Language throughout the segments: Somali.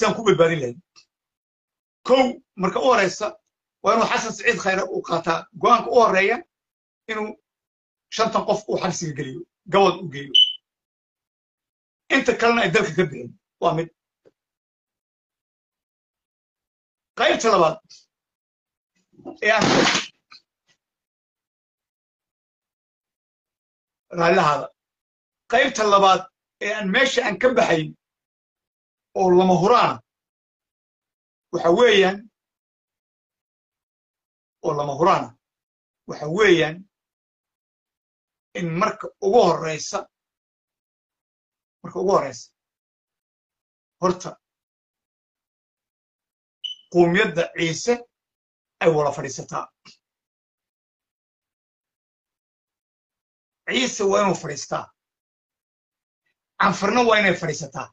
sidaan ku badbaadin lahayn kow marka u horeysa waa inuu xasan siciid khayre uu qaataa go'aanka u horeeya inuu shantan qof uu xabsiga geliyo gabad u geeyo inta kalena ay dalka ka bixin waa mid qaybta labaad ee aan raallihaada qaybta labaad ee aan meesha aan ka baxayn oo lama huraana waxa weeyaan oo lama huraana waxa weeyaan in marka ugu horeysa marka ugu horeysa horta quumiyadda ciise ay wada fadhiisataa ciise waa inuu fadhiistaa canfarna waa inay fadhiisataa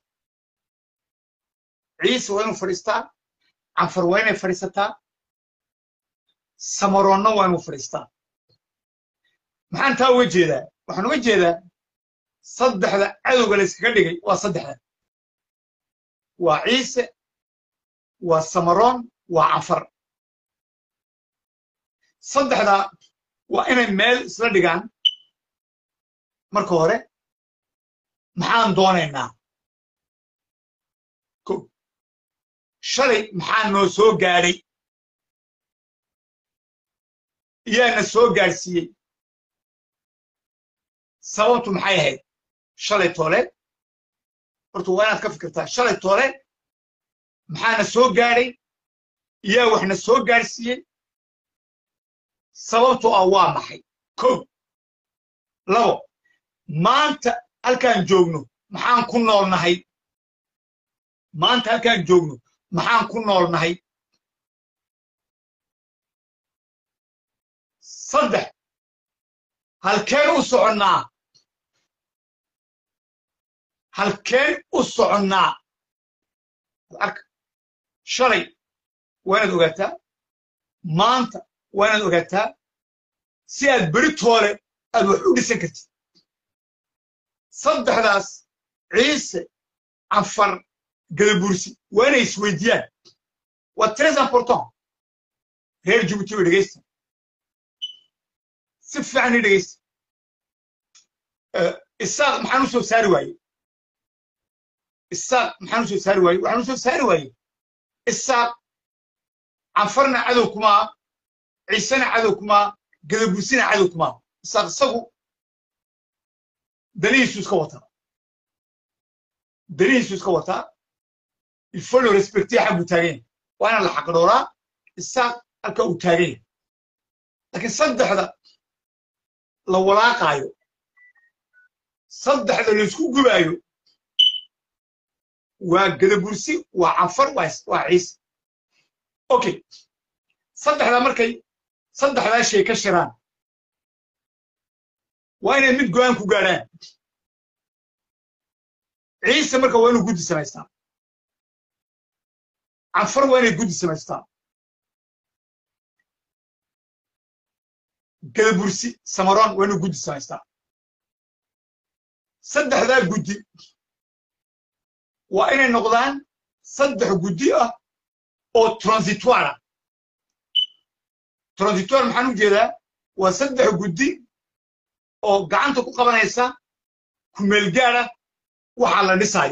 ciise waa inuu fadhiistaa canfar waa inay fadhiisataa samaroonna waa inuu fadhiistaa maxaan taa uga jeedaa waxaan uga jeedaa saddexda cadowga la yskaga dhigay waa saddexda waa ciise waa samaroon waa canfar saddexdaa waa inay meel isla dhigaan marka hore maxaan doonaynaa ko shalay maxaa noo soo gaadhay iyaana soo gaadhsiiyey sababtu maxay ahayd shalay toole horta waa inaad ka fikirtaa shalay toole maxaana soo gaadhay iyaa waxna soo gaadhsiiyey sababtu ah waa maxay ko labo maanta halkaan joogno maxaan ku noolnahay maanta halkaan joogno maxaan ku noolnahay saddex halkeen u soconnaa halkeen u soconnaa arka shalay waa inaad ogaataa maanta waa inaad ogaataa si aad beri toole aad wax u dhisan kartid saddexdaas ciise canfar gadabursi waa inay isweydiiyaan waa tres important reer jibuuti oo dhegaysta si fiican ii dhegaysta isaaq maxaan u soo saari waaye isaaq maxaan u soo saari waaye waxaan u soo saari waaye isaaq canfarna cadow kumaa ciisena cadow kumaa gadabursina cadow kumaa isaaq isagu danihiisu iska wataa danihiisu iska wataa il faut le respecter xagguu taagan yahay waa inaan la xaqdhooraa isaaq halka uu taagan yahay laakiin saddexda la walaaqaayo saddexda la isku gubaayo waa gadabursi waa canfar waa ciise okay saddexdaa markay saddexdaa shay ka shiraan waa inay mid go'aan ku gaadhaan ciise marka waa inuu guddi samaystaa canfar waa inay guddi samaystaa gadabursi samaroon waa inuu guddi samaystaa saddexdaa guddi waa inay noqdaan saddex guddi ah oo transitoire ah transitoire maxaan u jeedaa waa saddex guddi oo gacanta ku qabanaysa kumeelgaada waxa la dhisaayo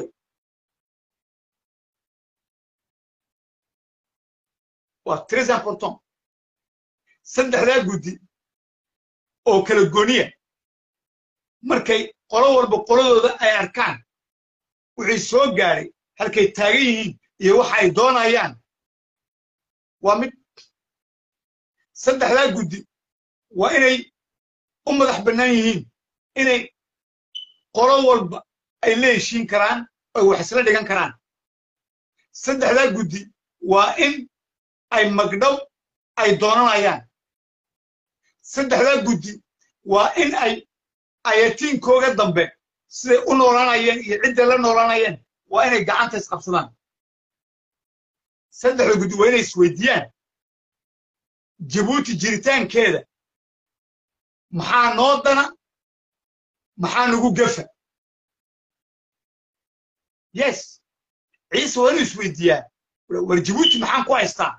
waa tres important saddexdaa guddi oo kala goniya markay qolo walba qoladooda ay arkaan wixii soo gaadhay halkay taagan yihiin iyo waxa ay doonayaan waa mid saddexdaa guddi waa inay u madax bannaan yihiin inay qolo walba ay la heshiin karaan oy wax isla dhigan karaan saddexdaa guddi waa in ay magdhow ay doonanayaan saddexdaa guddi waa in ay ayatiinkooga dambe siday u noolanayeen iyo cidday la noolanayeen waa inay gacanta isqabsadaan saddexda guddi waa inay isweydiiyaan jabuuti jiritaankeeda maxaa noo dana maxaa nagu gefa yes ciise waa inuu isweydiiyaa war jabuuti maxaan ku haystaa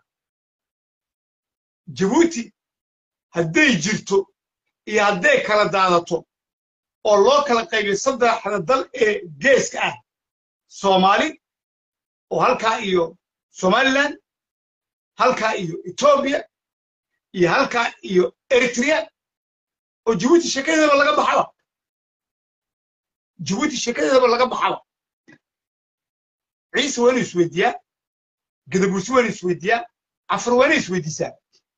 jabuuti hadday jirto iyo hadday kala daadato oo loo kala qaybiyo saddexda dal ee geeska ah soomaali oo halkaa iyo somaliland halkaa iyo etoobiya iyo halkaa iyo eritrea oo jabuuti sheekadeedaba laga baxaba jabuuti sheekadeedaba laga baxaba ciise waa inuu isweydiiyaa gadabursi waa inuu isweydiiyaa cafar waa inay isweydiisaa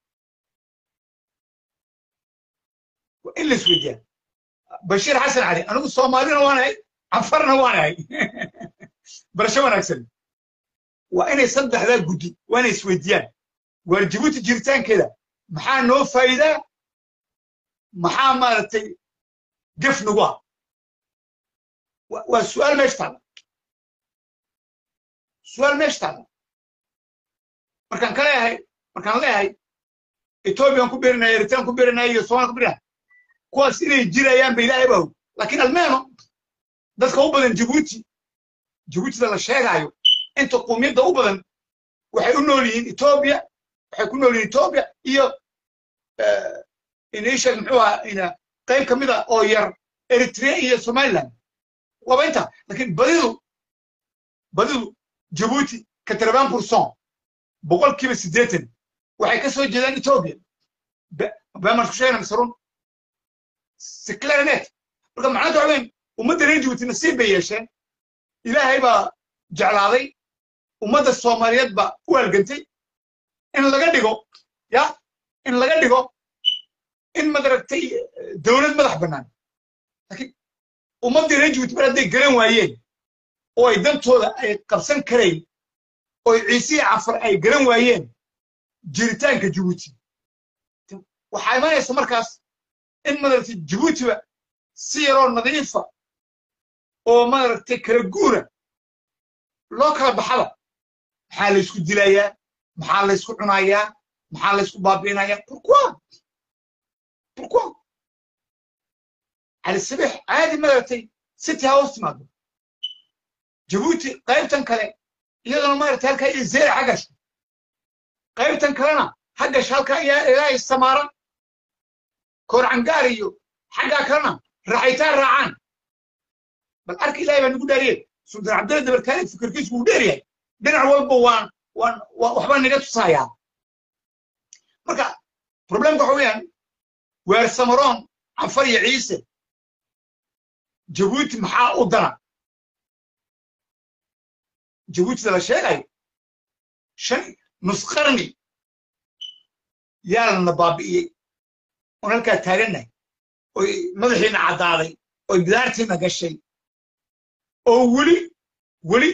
waa in la isweydiiyaa bashiir xasan cali anigu soomaalina waanahay cafarna waanahay barasho wanaagsan waa inay saddexdaa guddi waa inay isweydiiyaan waar jabuuti jiritaankeeda maxaa noo faa'iidaa maxaa maaragtay gef nagu ah waa su'aal meesha taalla su'aal meesha taalla markaan ka leeyahay markaan leeyahay ethoobiyan ku birinaya eritraan ku birinaya iyo somalia ku birinaya kuwaas inay jirayaan ba ilaahay baa og laakiin almeeno dadka u badan jabuuti jabuutida la sheegaayo inta qumiyadda u badan waxay u nool yihiin etoobiya waxay ku nool yihiin etoobiya iyo inisheg muxuu ahaa ina qayb ka mid a oo yar eritrea iyo somaliland waaba inta laakiin badidu badidu jabuuti katraban pourcent boqolkiiba siddeetan waxay ka soo jeedaan etoobiya baamaan ku sheegana misrun si clarinet marka macnata waxa weyn ummadda reer jabuuti nasiib bay yeesheen ilaahay baa jeclaaday ummadda soomaaliyeed baa u halgantay in laga dhigo ya in laga dhigo in madaragtay dowlad madax bannaan laakiin ummaddii reer jabuuti mar hadday garan waayeen oo ay dantooda ay qabsan karayn oo ciisihii cafar ay garan waayeen jiritaanka jabuuti waxaa imanaysa markaas in madaragtay jabuutiba si yaroo nadiifa oo maaragtay kala guura loo kala baxaba maxaa laysku dilayaa maxaa laysku cunayaa maxaa laysku baabi'inayaa pourquoi pourquoi cali sabiix caadi maaragtay city house timaado jabuuti qaybtan kale iyaduna maaragtay halkaa iyo zeera xaggash qaybtan kalena xaggash halkaa ilaahay samaara koorcangaar iyo xaggaa kalena raaxitaan raacaan bal arka ilahay baa nagu dhaariye sultaan cabdalla dabarkaale fikirkiisu wuu dheer yahay dhinac walba waan waan waxbaa naga tusayaa marka problemka waxa weeyaan weer samaroon cafar iyo ciise jabuuti maxaa u dana jabuutida la sheegayo shan nus qarni yaa lana baabi'iyey oon halkaa taagannahay oy madaxiina caddaaday oy bidaartiina gashay oo weli weli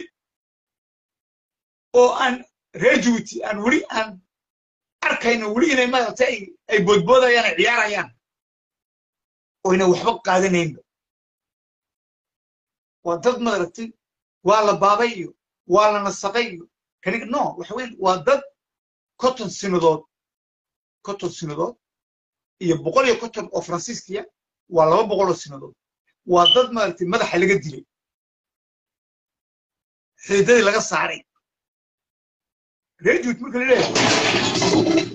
oo aan reer jabuuti aan weli aan arkayno weli inay maaragtay ay boodboodayaan ay ciyaarayaan oyna waxba qaadanaynba waa dad maaragtay waa la baabay iyo waa la nasaqay iyo kani no waxa weyn waa dad konton sinadood konton sinadood iyo boqol iyo konton oo faransiiskiya waa laba boqol oo sinadood waa dad maaragtay madaxa laga dilay xiidadii laga saaray reer jabuuti marka la leeyahay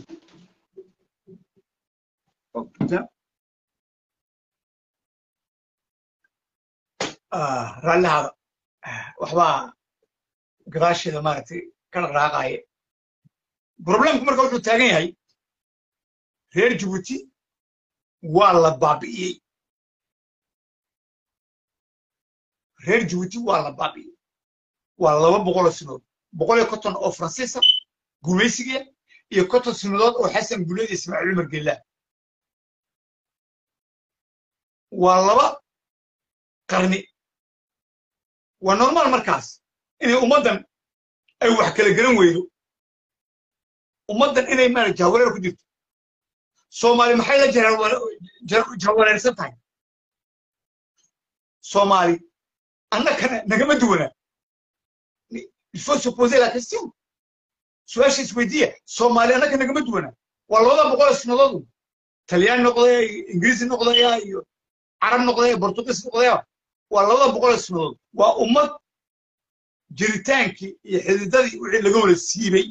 raallihaada waxbaa gadaasheeda maaragtay ka dhaqdhaaqaaya problemku marka wuxuu taagan yahay reer jabuuti waa la baabi'iyey reer jabuuti waa la baabi'iyey waa laba boqoloo sinadood boqol iyo konton oo faransiisa gumaysigiya iyo konton sinadood oo xasan guleed iyo ismaaciil cumar geellah waa laba qarni waa normaal markaas inay ummaddan ay wax kala garan weydo ummaddan inay maara jahwareer ku jirto soomaali maxay la jahwareersan tahay soomaali annakana nagama duwana il faut se poser la question su-aasha isweydiiya soomaali annaka nagama duwana waa labada boqol sanadood talyaan noqdaya ingiriisi noqdaya iyo carab noqdaya bortugiis noqdaya waa labada boqol sanadood waa ummad jiritaankii iyo xididadii wixii laga wada siibay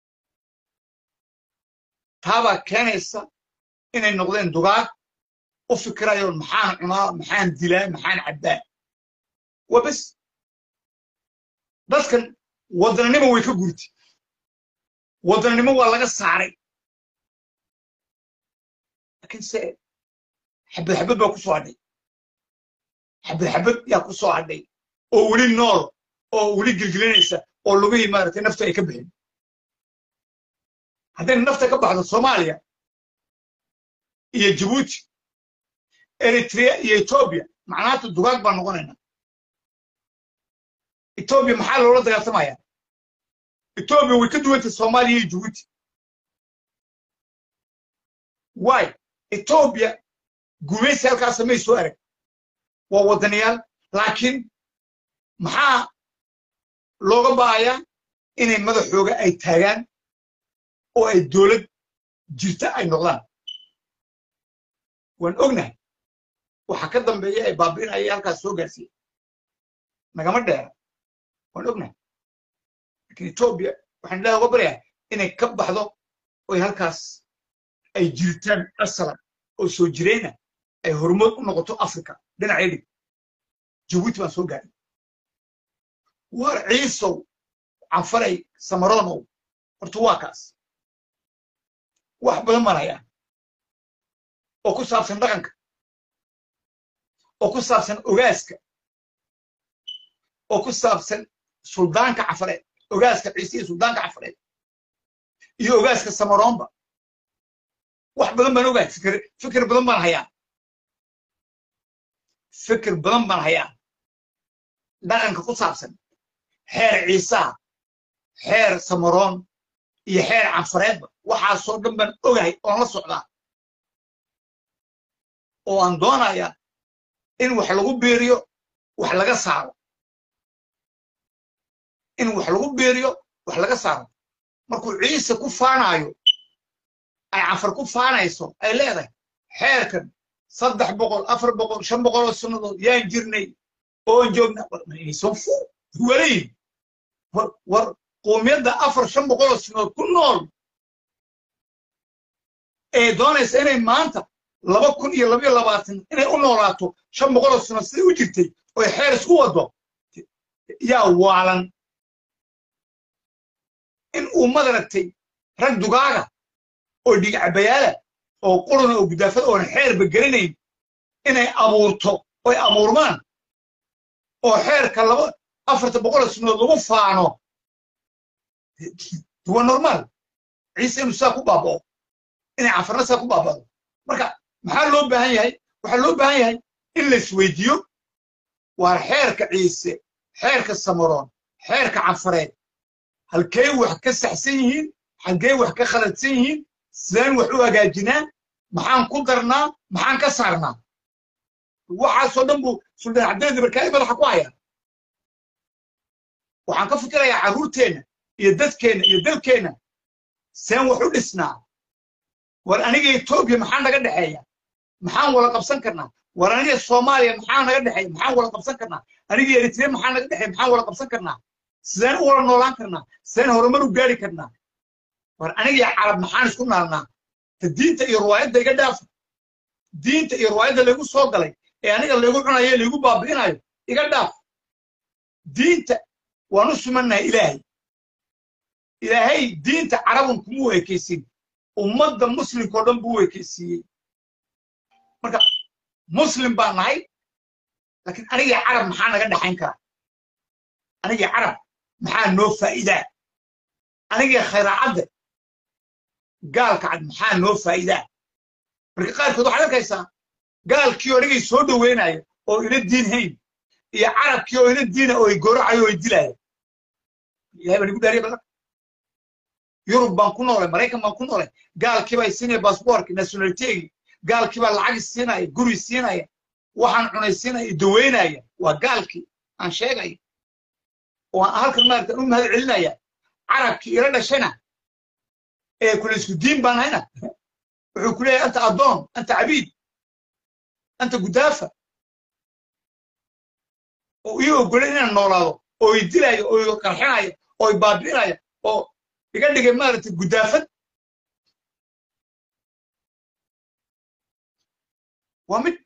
taabaa keenaysa inay noqdeen dugaag u fikirayoon maxaan cunaa maxaan dilaa maxaan cabbaa waa bes dadkan wadannimo way ka gurtay wadannimo waa laga saaray laakiin se xabad xabad baa ku soo hadhay xabad xabad yaa ku soo hadhay oo weli nool oo weli gelgelinaysa oo lugihii maaragtay naftu ay ka bixin haddayna nafta ka baxdo soomaaliya iyo jabuuti eritrea iyo etoobiya macnaata dugaag baan noqonaynaa etoobiya maxaa loola dagaaltamaya etoobiya way ka duwantay soomaaliya iyo jabuuti waay etoobiya gumaysi halkaasa may soo arag waa waddanayaal laakiin maxaa looga ba'ayaa inay madaxooga ay taagaan oo ay dowlad jirta ay noqdaan waan ognahay waxa ka dambeeya ay baabi'inaya halkaas soo gaarsiiya nagama dheera waan ognahay laakiin etoobiya waxaan ilaah uga baryayaa inay ka baxdo oy halkaas ay jiritaan asalan oo soo jireyna ay horumar u noqoto africa dhinacay dhig jabuuti baan soo gaaray waar ciisow canfaray samaronow horta waa kaas wax badan baan hayaa oo ku saabsan dhaqanka oo ku saabsan ogaaska oo ku saabsan suldaanka cafareed ogaaska ciise iyo suldaanka cafareed iyo ogaaska samaroonba wax badan baan ogahay fikir fikir badan baan hayaa fikir badan baan hayaa dhaqanka ku saabsan xeer ciisaha xeer samaroon iyo xeer canfareedba waxaasoo dhan baan ogahay oon la socdaa oo aan doonayaa in wax lagu beeriyo wax laga saaro in wax lagu beeriyo wax laga saaro markuu ciise ku faanaayo ay canfar ku faanayso ay leedahay xeerkan saddex boqol afar boqol shan boqol oo sannadood yaan jirnay oon joogna warmaysan fu walayin war war qoomiyadda afar shan boqol oo sannadood ku nool ee doonaysa inay maanta laba kun iyo labayo labaatan inay u noolaato shan boqol oo sannadood siday u jirtay oy xeer isku waddo yaa waalan in uu madaragtay rag dugaaga oo dhigcabayaala oo quruna oo gudaafada oon xeerba gelinayn inay abuurto oy abuurmaan oo xeerka laba afarta boqol sanadood lagu faano waa normaal ciise inuu saa ku baaba'o inay canfarna saa ku baaba'do marka maxaa loo baahan yahay waxaa loo baahan yahay in la isweydiiyo waar xeerka ciise xeerka samaroon xeerka canfareed halkay wax ka saxsan yihiin halkay wax ka khaladsan yihiin sideen wax u hagaajinaa maxaan ku darnaa maxaan ka saarnaa waxaasoo dhan buu suldaan cabdiladi barkaali madaxa ku hayaa waxaan ka fikirayaa carruurteenna iyo dadkeenna iyo dalkeenna seen wax u dhisnaa war aniga etoobiya maxaa naga dhexeeya maxaan wada qabsan karnaa war aniga soomaaliya maxaa naga dhexeeya maxaan wada qabsan karnaa aniga eritrea maxaa naga dhexeeya maxaan wada qabsan karnaa sideen u wada noolaan karnaa sideen horumar u gaari karnaa war aniga carab maxaan isku naalnaa ta diinta iyo riwaayadda iga dhaafa diinta iyo riwaayadda laygu soo galay ee aniga laygu cunayo laygu baabi'inayo iga dhaaf diinta waan u sumannahay ilaahay ilaahay diinta carabun kuma u ekaysin ummadda muslimkao dhan buu u ekaysiiyey marka muslim baan nahay laakiin anigii carab maxaa naga dhexayn karaa anigii carab maxaa noo faa'iidaa anigii khayraacadda gaalka cad maxaa noo faa'iidaa marka qaarkood waxaad arkaysaa gaalkii oo anigay soo dhoweynaya oo ina diin hayn iyo carabkii oo ina diina oo ay gooracayo oo ay dilaya ilahay baan igu dhaariya badan yurub baan ku noolay maraykan baan ku noolay gaalkii baa siinaya baasboorki nationalitegi gaalkii baa lacagi siinaya guri siinaya waxaan cunay siinaya daweynaya waa gaalkii aan sheegaya oo aan halkan maarata u mahad celinaya carabkii ila dhashayna ee kule isku diin baan hayna wuxuu ku leeyahay anta addoon anta cabiid anta gudaafa oo ii ogolay inaan noolaado oo i dilaya oo i qarxinaya oo i baabi'inaya oo iga dhigay maaragtay gudaafad waa mid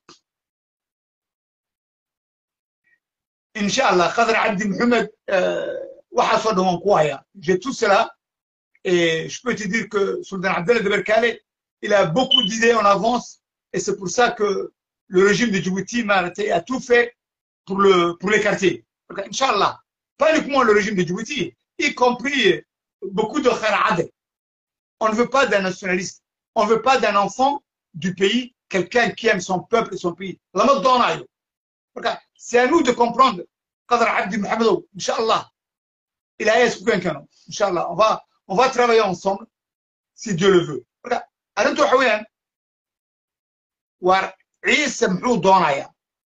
insha allah qadar cabdi maxamed waxaasoo dhan waan ku hayaa j'ai tout cela et je peux te dire que sultan abdallah de berkale il a beaucoup d'idées en avance et c'est pour ça que le régime de Djibouti maaragtay a tout fait pour le pour les quartiers donc inchallah pas uniquement le régime de Djibouti y compris beaucoup de kharade on ne veut pas d'un nationaliste on ne veut pas d'un enfant du pays quelqu'un qui aime son peuple et son pays lama doonayo marka c'est à nous de comprendre qadar abdi mohamedow inchallah ilahay isku keen keeno inchallah on va on va travailler ensemble si Dieu le veut marka arrintu waxa weeyaan waar ciise muxuu doonayaa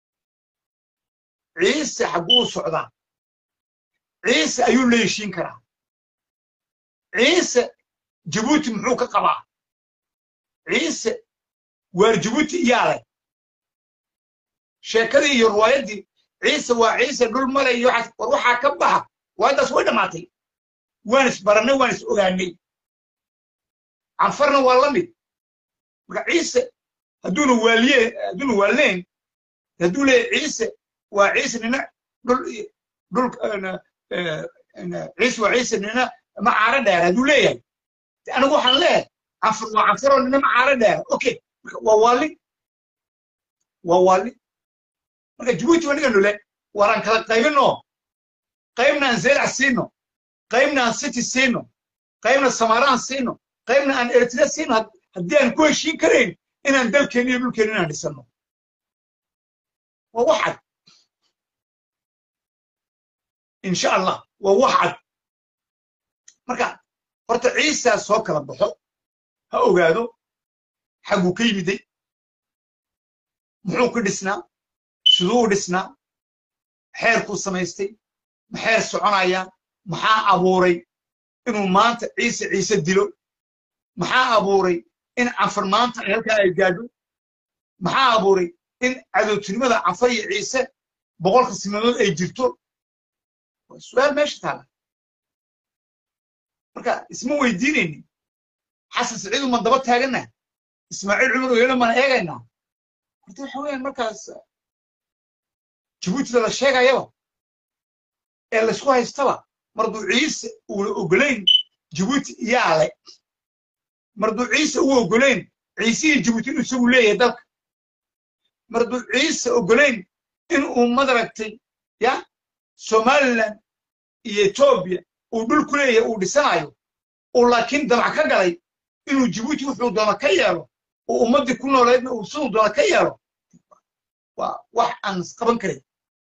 ciise xagguu socdaa ciise ayuu la heshiin karaa ciise jabuuti muxuu ka qabaa ciise waar jabuuti iyaa leh sheekadii iyo riwaayaddii ciise waa ciise dhul male iyo waxaas war waxaa ka baxa riwaayaddaas way dhammaatay waan isbarannay waan is ogaanay canfarna waa la mid marka ciise hadduuna waaliye hadduuna waalnayn hadduu leeyahay ciise waa ciise nina dhul dhul ciise waa ciise nina ma caaro dheer hadduu leeyahay anigu waxaan leeyahay canfar waa canfaroo nina ma caaro dheer okay waa waali waa waali marka jabuuti waa dhiganu le waraan kala qaybinno qaybna aan zeelac siino qaybna aan city siino qaybna samaraan siino qaybna aan eritrea siino haddii aan ku heshiin karayn inaan dalkeenni iyo dhulkeenni inaan dhisano waa wax cad insha allah waa wax cad marka horta ciisaa soo kala baxo ha ogaado xagguu ka yimiday muxuu ku dhisnaa siduu u dhisnaa xeerkuu samaystay maxeer soconaya maxaa abuuray inuu maanta ciise ciise dilo maxaa abuuray in canfar maanta ay halkaa ay gaadho maxaa abuuray in cadowtinimada canfar iyo ciise boqolka sinadood ay jirto waa su-aal meesha taala marka isma weydiinayni xasan siciidu man daba taagana ismaaciil cumar oyelo mana eegaynaa horta waxa weeyaan markaas jabuutida la sheegayaba ee laysku haystaba marduu ciise uuna ogolayn jabuuti iyaa le marduu ciise uu ogolayn ciisihii jabuuti inuu isagu leeyahay dalka marduu ciise ogolayn in uu madaragtay ya somaliland iyo etoobiya uu dhul ku leeyahay uu dhisanayo uu laakiin damac ka galay inuu jabuuti wuxuu doona ka yeelo oo ummaddii ku nooleedna uu siduu doona ka yeelo waa wax aan isqaban karin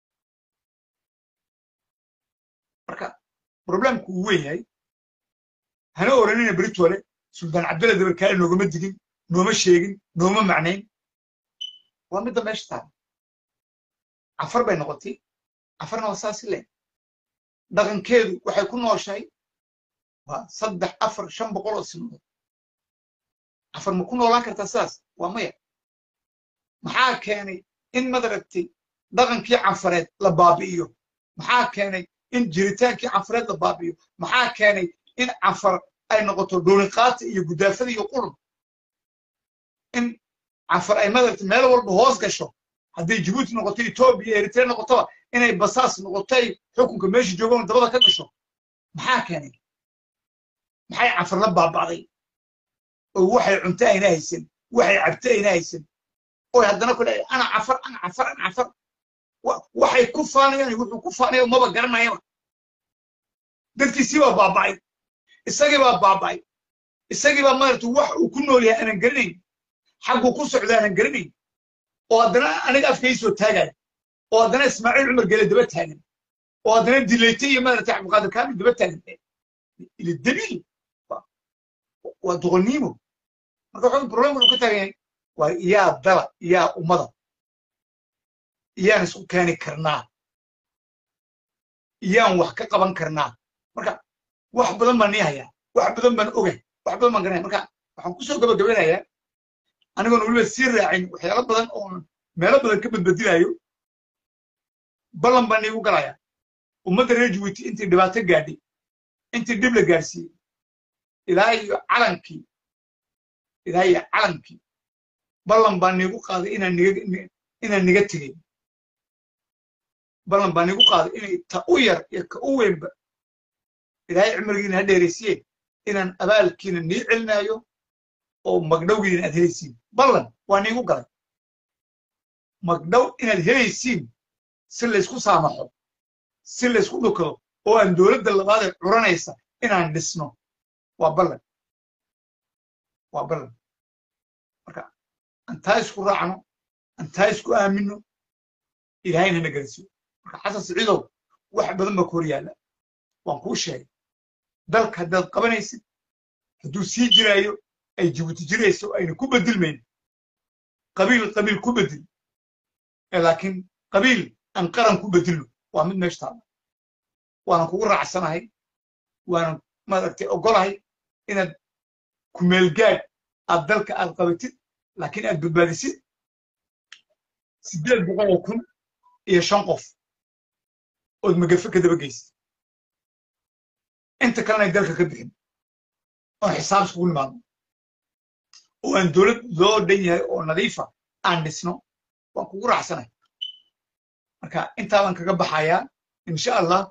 marka problemku uu weyn yahay hana oranina britole sultaan cabdalla dabarkaale noogama digin nooma sheegin nooma macnayn waa midda meesha taala cafar bay noqotay cafarna waa saasi le dhaqankeedu waxay ku nooshahay waa saddex afar shan boqol oo sinadood cafar ma ku noolaan kartaa sidaas waa maya maxaa keenay in madaragtay dhaqankii canfareed la baabi'iyo maxaa keenay in jiritaankii canfareed la baabi'iyo maxaa keenay in canfar ay noqoto dhuuniqaata iyo gudaafada iyo qurun in canfar ay madaragtay meel walba hoos gasho hadday jabuuti noqoto etoobiya eritrea noqotoba inay basaas noqotay xukunka meesha joogaan dabada ka gasho maxaa keenay maxay canfar la baaba'day oo waxay cunto ayna haysan waxay cabto ayna haysan oy haddana ku dhahay ana cafar ana cafar ana cafar waxay ku faanayaan wuxuu ku faanayo maba garanayaba dadkiisii baa baaba'ay isagii baa baaba'ay isagii baa maaragta wax uu ku nool yahay aanan garanayn xagguu ku socda aanan garanayn oo haddana aniga afkay soo taagaya oo haddana ismaaciil cumar gele daba taagan oo haddana dilayte iyo maaragta cabdiqaadir kaamil daba taagan ila dabiil waa doqonnimo marka wuxuu problemka uu ka taagan yahay waa iyaa dala iyaa ummada iyaan isku keeni karnaa iyaan wax ka qaban karnaa marka wax badan baan nii hayaa wax badan baan ogay wax badan baan garanaya marka waxaan kusoo gabagabanayaa anigoon weliba sii raacin waxyaalo badan oo meelo badan ka badbedilayo ballan baan iigu galayaa ummadda reer jabuuti intii dhibaato gaadhay intii dhib la gaadhsiiyey ilaa iyo calankii ilaa iyo calankii ballan baa niigu qaaday inaan niga inaan niga tegay ballan baa niigu qaaday inay ta u yar iyo ka u weynba ilaahay cimrigiina ha dheeraysiye inaan abaalkiina nii celinaayo oo magdhowgiina aad helaysiin ballan waa niigu galay magdhow inaad helaysiin si laysku saamaxo si laysku dhukado oo aan dowladda labaadee curanaysa inaan dhisno waa ballan waa ballan marka antaa isku raacno antaa isku aamino ilaahayna na garansiyo marka xasan siciidow wax badan baa ku hor yaalla waan kuu sheegay dalka haddaad qabanaysid hadduu sii jiraayo ay jibuuti jirayso ayna ku bedilmayn qabiil qabiil ku bedil laakiin qabiil aan qaran ku bedilno waa mid meesha taalla waanan kugu raacsanahay waanan maaragtay ogolahay inaad kumeelgaad aad dalka aad qabatid laakiin aad badbaadisid siddeed boqol oo kun iyo shan qof ood magafe ka daba geysid inta kalena ay dalka ka bixin oon xisaab iskugu nimaadno oo aan dowlad loo dhan yahay oo nadiifa aan dhisno waan kugu raacsanahay marka intaa baan kaga baxayaa insha allah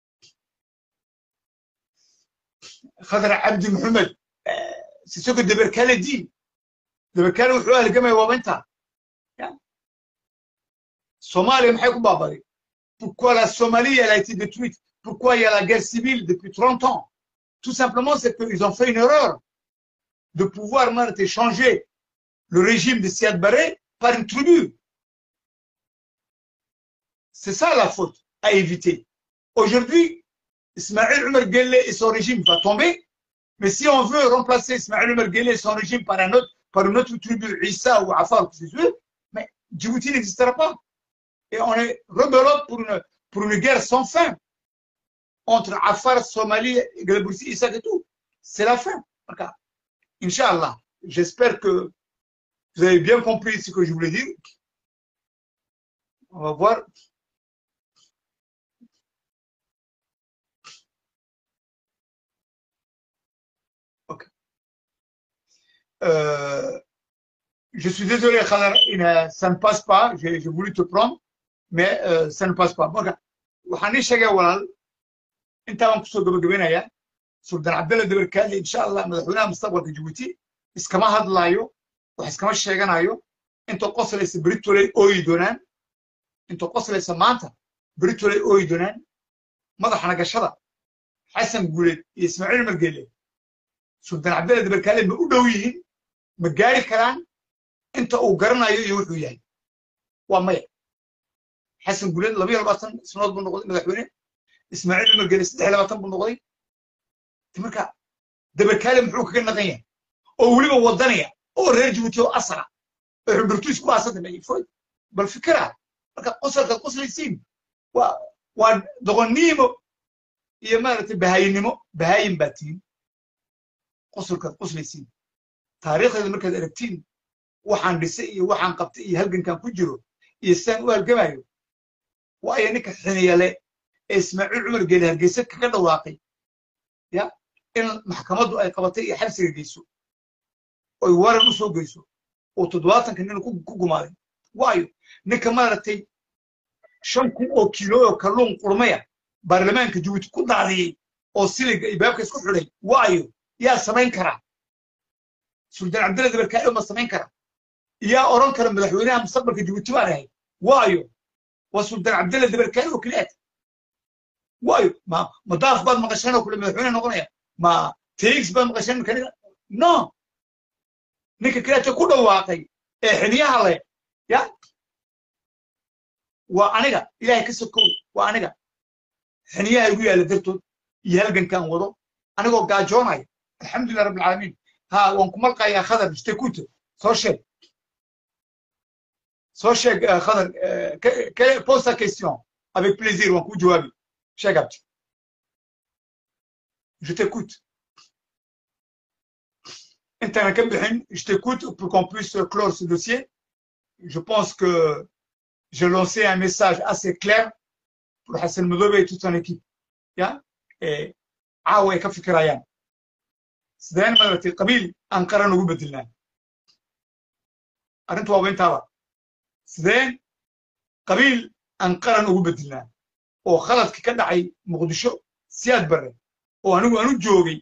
khadra cabdi maxamed sisoko deberkale diin deberkale wuxuu halgamaya waaba intaa soomaaliya maxay ku baabaday pourquoi la Somalie elle a été détruite pourquoi il y a la guerre civile depuis 30 ans tout simplement c'est qu'ils ont fait une erreur de pouvoir maintenant changer le régime de Siad Barre par une tribu c'est ça la faute à éviter aujourd'hui Ismaël Omar Guelleh et son régime va tomber mais si on veut remplacer Ismaël Omar Guelleh et son régime par un autre par une autre tribu Issa ou Afar mais Djibouti n'existera pas et on est rebelote pour une, pour une guerre sans fin entre Afar, Somalie, Gleboursi, Issa et tout. C'est la fin. Inch'Allah, j'espère que vous avez bien compris ce que je voulais dire. On va voir. Ok. Euh, je suis désolé, Khadar, ça ne passe pas. J'ai voulu te prendre. mais ça ne passe pas marka waxaan ii sheegay walaal intaa baan kusoo gabagabeynayaa suldan cabdalla dabarkaali insha allah madaxweynaha mustaqbalka jabuuti iskama hadlaayo wax iskama sheeganayo intoo qoslaysa beritoley ooyi doonaan intoo qoslaysa maanta beritoley ooyi doonaan madaxna gashada xasan guuleed iyo ismaaciil margeele suldan cabdalla dabarkaali ma u dhow yihiin ma gaari karaan inta uu garanayo iyo wuxuu yahay waa maya xasan guleed laba iyo labaatan sanadood buu noqday madaxweyne ismaaciil umar gele saddex iyo labaatan buu noqday marka dabarkaale muxuu kaga naqan yahay oo weliba wadanaya oo reer jabuuti oo asara oo xudurtuis ku aasada foy bal fikira marka qosalkaad qoslaysiin waa waa doqonnimo iyo maaragtay bahayinimo bahayin baa tihin qosalkaad qoslaysiin taariikhdeeda markaad aragtiin waxaan dhisay iyo waxaan qabtay iyo halgankan ku jiro iyo sidaan u halgamayo waayo ninka xiniyale ee ismaaciil cumar geeli hargeysa kaga dhawaaqay ya in maxkamaddu ay qabatay iyo xabsiga geyso oy waran u soo geyso oo toddobaatanka nin ku gumaaday waayo ninka maaragtay shan kun oo kiilo oo kalluun qurmaya baarlamaanka jabuuti ku daadiyey oo siliga iyo baabka isku xidhay waayo yaa samayn karaa suldaan cabdilla dabarkaayo ma samayn kara yaa oran kara madaxweynaha mustaqbalka jabuuti baan ahay waayo waa suldaan cabdilla dabarkaayo oo keliyaad waayo ma ma daaf baad maqasheen oo kule madaxweyne noqonaya ma tx baad maqasheen makaniga no ninka keliyaadka ku dhawaaqay ee xiniyaha leh ya waa aniga ilaahay ka sokow waa aniga xiniyaha igu yaalla dartood iyo halgankan wado anigoo gaajoonaya alxamdulilah rabbi alcaalamiin ha waan ku malqayaa khadar istekute soo sheeg soo sheeg khadar pose ta question avec plaisir waan kuu jawaabi sheeg abti je t'écoute intana ka bixin je t'écoute pour qu'on puisse clore ce dossier je pense que j'ai lancé un message assez clair pour xasan madoobe et toute son équipe ya caawa ay ka fikirayaan sideen maaragtay qabiil aan qaran ugu bedelnaa arrintu waaba intaaba sideen qabiil aan qaran ugu bedelnaa oo khaladka ka dhacay muqdisho siyaad barre oo anigu aan u joogay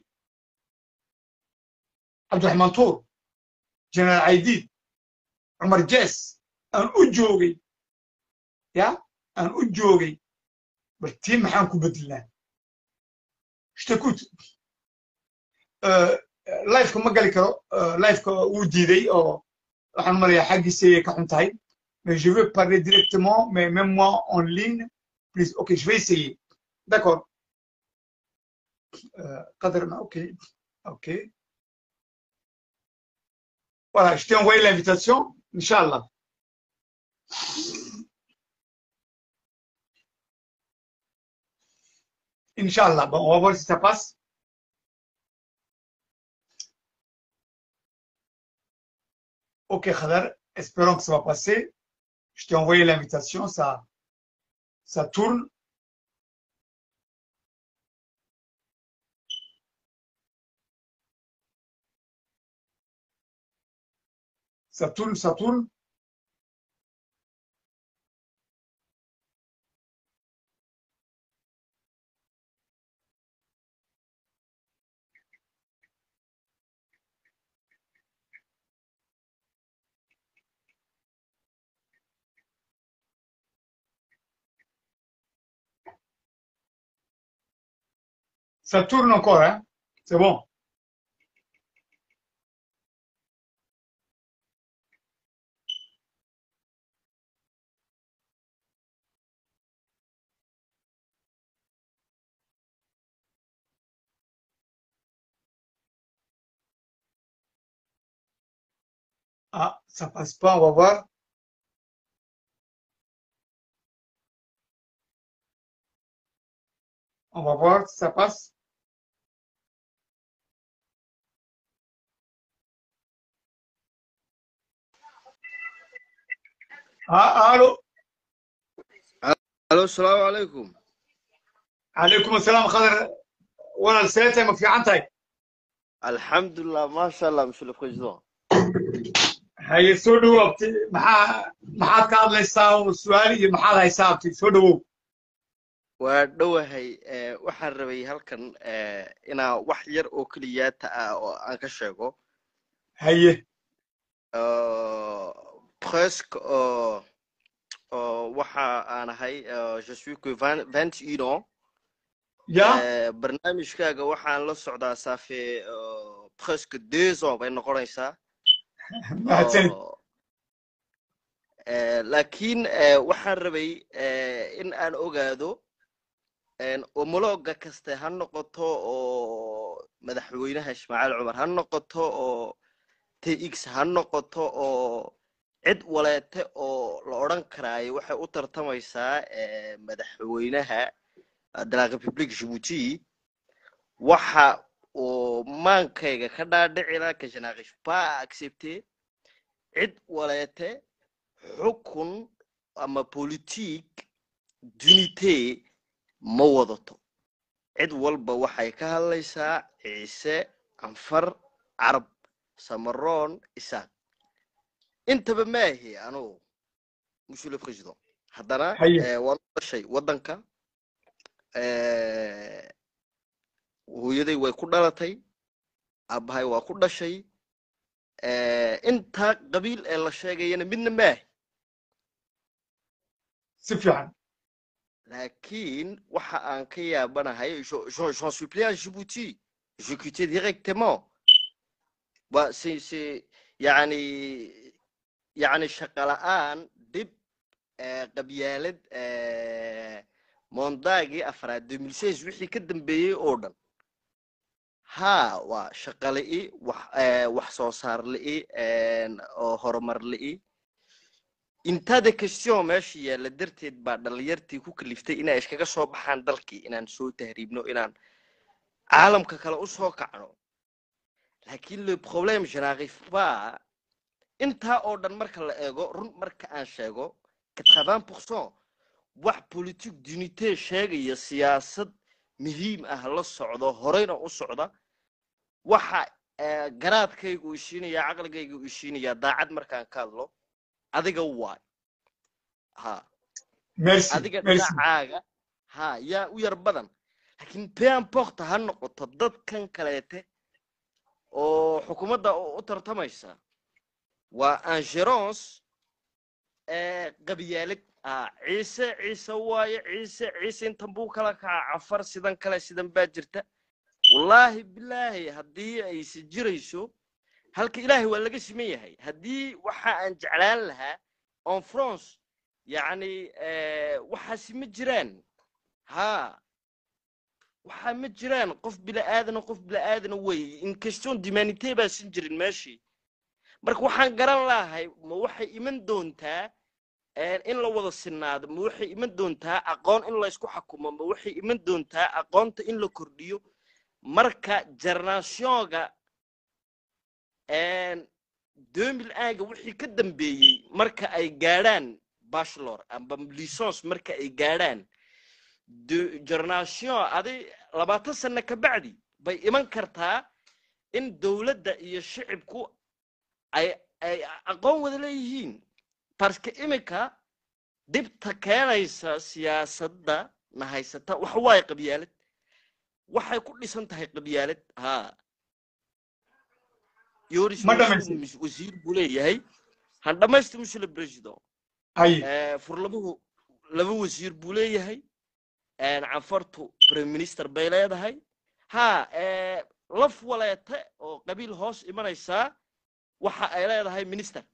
cabdiraxmaan tuur jenaraal caydiid cumar jees aan u joogay ya aan u joogay bal tii maxaan ku bedelnaa shtakut lifeka ma gali karo lifeka wuu diiday oo waxaan marayaa xaggiisay ka xun tahay mais je veux parler directement mais même moi en ligne please ok je vais essayer d'accord قدر ok ok voilà je t'ai envoyé l'invitation Inch'Allah. Inch'Allah. Bon, on va voir si ça passe. Ok, Khadar, espérons que ça va passer. Je t'ai envoyé l'invitation, ça, ça tourne. Ça tourne, ça tourne. Ça tourne encore, hein? C'est bon. Ah, ça passe pas, on va voir. On va voir si ça passe. Ah, allô الو السلام عليكم عليكم السلام خضر وانا السلاتة ما في عنتي الحمد لله ما شاء الله monsieur le président هي soo dhawoobtay maxaa maxaad ka hadlaysaa oo su-aal iyo maxaad haysaabtay soo dhawow waa dhowahay eh, waxaan rabay halkan eh, inaan wax yar oo keliyaata ah oo aan ka sheego haye Euh, presque euh, euh, waxa aan ahay euh, je suis que 20 21 ans ya Eh, barnaamijkaaga waxaan la socdaa ça fait euh, presque deux ans bay noqonaysaa mahadsanid oo eh, laakiin eh, waxaan rabay eh, in aan ogaado en, homologa kaste ha noqoto oo madaxweynaha ismaaciil cumar ha noqoto oo tx ha noqoto oo cid waleete oo la odhan karaayo waxay u tartamaysaa eh, madaxweynaha eh, de la république djibouti waxa uu maankayga ka dhaadhicila que je n'arrive pas à accepter cid waleete xukun ama politique d'unité ma wadato cid walba waxay ka hadlaysaa ciise anfar carab samaroon isaaq intaba maahi anugu monsieur le président haddana haye eh, waan u dhashay waddanka eh, hooyaday way ku dhalatay aabbahay waa ku dhashay eh, intaa qabiil ee la sheegayana midna maahi si fiican laakiin waxa aan ka yaabanahay je- je- j'en suis plus à Djibouti je quittais directement waa c'est c'est yani yani shaqo la'aan dhib eh, qabyaalad eh, mondaagii afraad 2016 wixii ka dambeeyey oo dhan haa waa shaqo li'i wax eh, wax soo saar li'i en, oo horumar li'i intada question meesha yaalla darteed baa dhalinyartii ku kaliftay inay iskaga soo baxaan dalkii inaan soo tahriibno inaan caalamka kale u soo kacno laakiin le problème je n'arrive pas intaa oo dhan marka la eego run marka aan sheego 80 pourcent wax politique d'unité sheegaya siyaasad muhiim ah la socdo horeyna u socda waxa eh, garaadkaygu uu ishiinaya caqligaygu uu ishiinaya daacad markaan ka hadlo adiga waay ha merci adiga merci dhinacaaga ha yaa u yar badan laakiin peamporta ha noqoto dadkan kaleete oo xukuumadda u u tartamaysa waa angerance qabyaalad ah ciise ciise waaye ciise ciise intan buu kala kaca cafar sidan kale sidan baa jirta wallaahi bilaahi haddii ayse jirayso halka ilaahay waa laga siman yahay haddii waxa aan jeclaan lahaa on france yacni waxaasi ma jiraan ha waxaa ma jiraan qof bila'aadana qof bila'aadana wey in question d'humanité baasan jirin meeshii marka waxaan garan lahay ma waxay iman doontaa in la wada sinaado ma waxay iman doontaa aqoon in laysku xakumo ma waxay iman doontaa aqoonta in la kordhiyo marka generationga demil aaga wixii ka dambeeyey marka ay gaadhaan bachelor amba licence marka ay gaadhaan generation adi labaatan sano ka bacdi bay iman kartaa in dowladda iyo shicibku ay ay aqoon wada leeyihiin barska iminka dhibta keenaysa siyaasadda na haysata waxa waaye qabyaalad waxay ku dhisan tahay qabyaalad ha yoris Ma dhamaysid. Musu- wasiir buu leeyahay han dhamaysti musule president haye Eh, furlabuhu laba wasiir buu leeyahay canfartu prime minister bay leedahay ha eh, laf waleete oo qabiil hoos imanaysaa waxa ay leedahay minister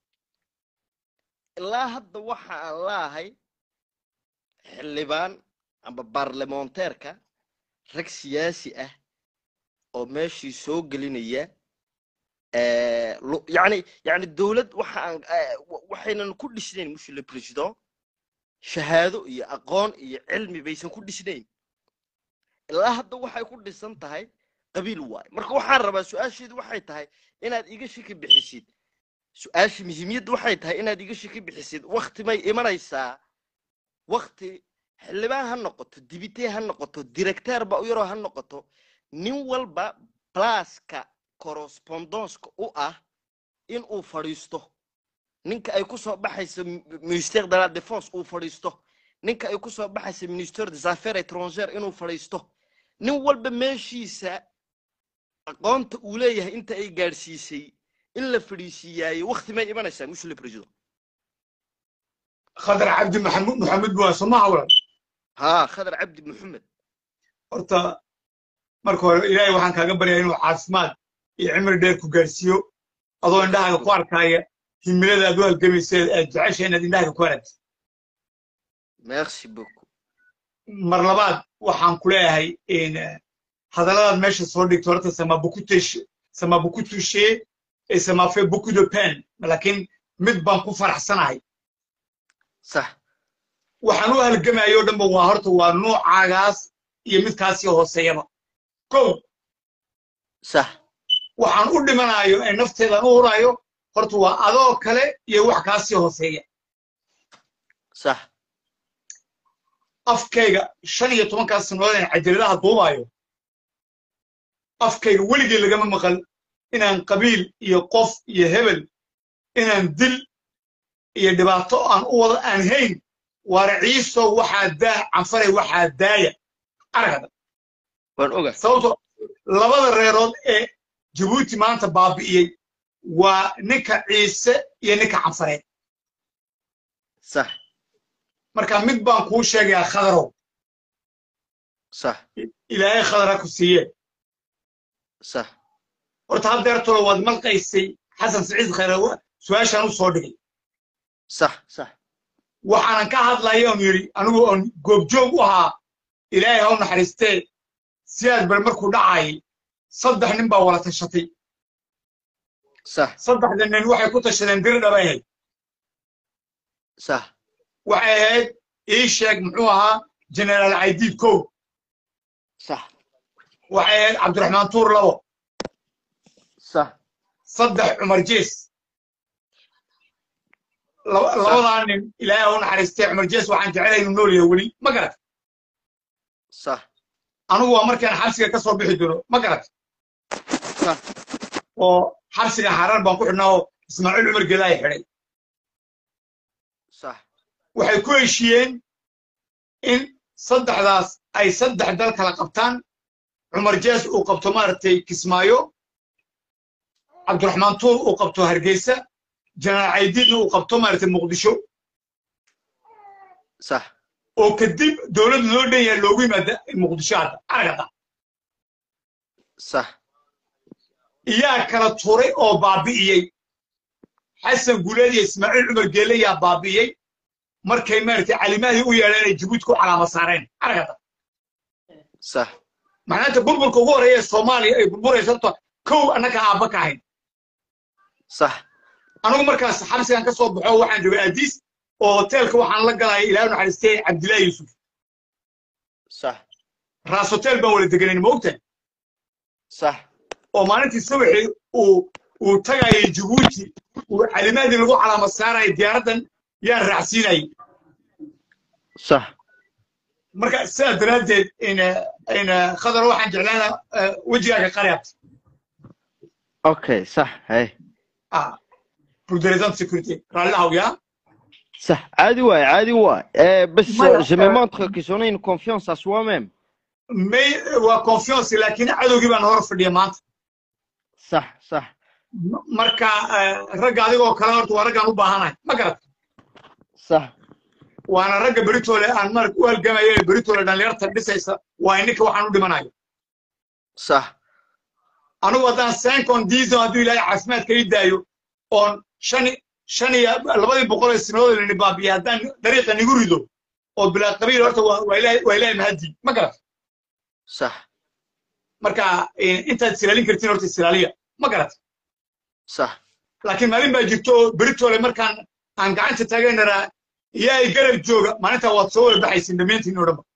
ilaa hadda waxa aan laahay xildhibaan amba baarlamonteerka rag siyaasi ah oo meeshii soo gelinaya eh, lu- yacni yacni dowlad waxa aan eh, wa- waxaynan ku dhisnayn monsieur le président shahaado iyo aqoon iyo cilmi baysan ku dhisnayn ilaa hadda waxay ku dhisan tahay qabiil waay marka waxaan rabaa su-aasheedu waxay tahay inaad iga shaki bixisid su-aasha muhiimiyadda waxay tahay inaad iga shaki bixisid wakti may imanaysaa wakti xildhibaan ha noqoto dibitee ha noqoto directeerba u yaroo ha noqoto nin walba blaska correspondonska u ah in uu fadhiisto ninka ay ku soo baxayso mi- ministère de la défense uu fadhiisto ninka ay ku soo baxayso ministère des affaires étrangères inuu fadhiisto nin walba meeshiisa aqoonta uu leeyahay inta ay gaadhsiisay in la fadhiisiiyaayo wakti may imanaysaa monsieur le président khadar cabdi maxamud maxamed waa somaha walaal ها خضر عبد محمد horta marka hore ilaahay waxaan kaaga baryaa inuu caafimaad iyo cimri dheer ku gaarsiiyo adoo indhahaaga ku arkaya himilada aad u halgamayseed aad jecesha inaad indhahaaga ku aragtid ميرسي بوكو mar labaad waxaan ku leeyahay in eh, hadalladaad meesha soo dhigto horta sama beaucoup touché sama beaucoup touché et ça m'a fait beaucoup de peine laakiin mid baan ku faraxsanahay صح waxaan u halgamayo o dhanba waa horta waa noocaagaas iyo midkaasii hooseeyaba kow صح waxaan u dhimanayo ee nafteedan u hurayo horta waa adoo kale iyo wax kaasii hooseeya صح afkayga shan iyo tobankaas sannadood aan cajaladaha duubayo afkayga weligay lagama maqal inaan qabiil iyo qof iyo hebel inaan dil iyo dhibaato aan u wado aan hayn waara ciiso waxaa daa canfaray waxaa daaya aragada وان اوغا sababto labada reerood ee jabuuti maanta baabi'iyey waa ninka ciise iyo ninka canfareed صح marka mid baan kuu sheegayaa khadarow صح ilaahay khadara ku siiye صح horta haddeertolo waad malqaysay xasan siciid khayrawa su-aashaan u soo dhigay صح صح waxaanan ka hadlaya oon yidhi anigu oon goobjoog u ahaa ilaahay ha u naxariistee siyaad bar markuu dhacayay saddex nin baa wala tashatay صح saddexda nin waxay ku tashadeen diri dhabay ahayd صح waxay ahayd ii sheeg muxuu ahaa generaal caydiid kow صح waxay ahayd cabdiraxmaan tuur labo صح saddex cumar jees laba- labadaa nin ilaahay ha u naxariistay cumar jees waxaan jecelahay inuu nool yahay weli ma garat sax anigu waa markaan xabsiga ka soo bixi doono ma garat sax oo xabsiga xarar baan ku xidhnaa oo ismaaciil cumar geelaay xidhay sax waxay ku heshiiyeen in saddexdaas ay saddex dal kala qabtaan cumar jees uu qabto maaragtay kismaayo cabdiraxmaan tuur uu qabto hargeysa janaal caydiidna uu qabto maaragtay muqdisho sax oo kadib dowladda loo dhan yahay loogu yimaada muqdisho hadda aragada sax iyaa kala turay oo baabi'iyey xasan guleed iyo ismaaciil cumar geelle yaa baabi'iyey markay maaragtay calimaadii u yeedheen ay jabuuti ku calaama saareen aragada sax macnaanta burburka ugu horreeya ee soomaaliya ay burburayso horta kow annaka aabba ka ahayn sax anigu markaas xabsigan ka soo baxo waxaan joogay aadiis oo hoteelka waxaan la galaya ilaahu naxariistay cabdillaahi yuusuf sax raas hotel baan wala deganayn moogta sax oo maalintii subaxii uu uu tagayay jabuuti uu calimaadii lagu calaama saarayay diyaaraddan yaan raacsiinayay sax marka sidaa daraaddeed ina ina khadar waxaan jeclaana wejigaaga qariabta okay sax hay ah pour des raisons de sécurité raallihaw yaa صح عادي واي عادي واي آه بس ما- je me montre que j'en ai une confiance à soi-même may waa confiance laakiin cadowgii baan hor fadhiya maanta صح صح M- marka eh, ragga adigoo kale horta waa raggaan u baahanahay ma garat صح waana ragga beritoole aan marag u halgamayo ee beritoole dhallinyarta dhisaysa waa ininka waxaan u dhimanayo صح anigu haddaan sencon diison hadduu ilaahay caafimaadka ii daayo oon shan shan iyo labadii boqol ee sanadood lini baabiya haddaan dariiqa nigu rido oo bilaa qabiil horta waa waa ilaahay waa ilaahay mahadii ma garat صح marka eh, intaad isilaalin kartiin horta isilaaliya ma garat صح laakiin maalin baa jirto oo beritoole markaan aan gacanta taaganaraa iyaay garab jooga maalintaa waad soo wada baxaysin dhammaantiin oo dhanba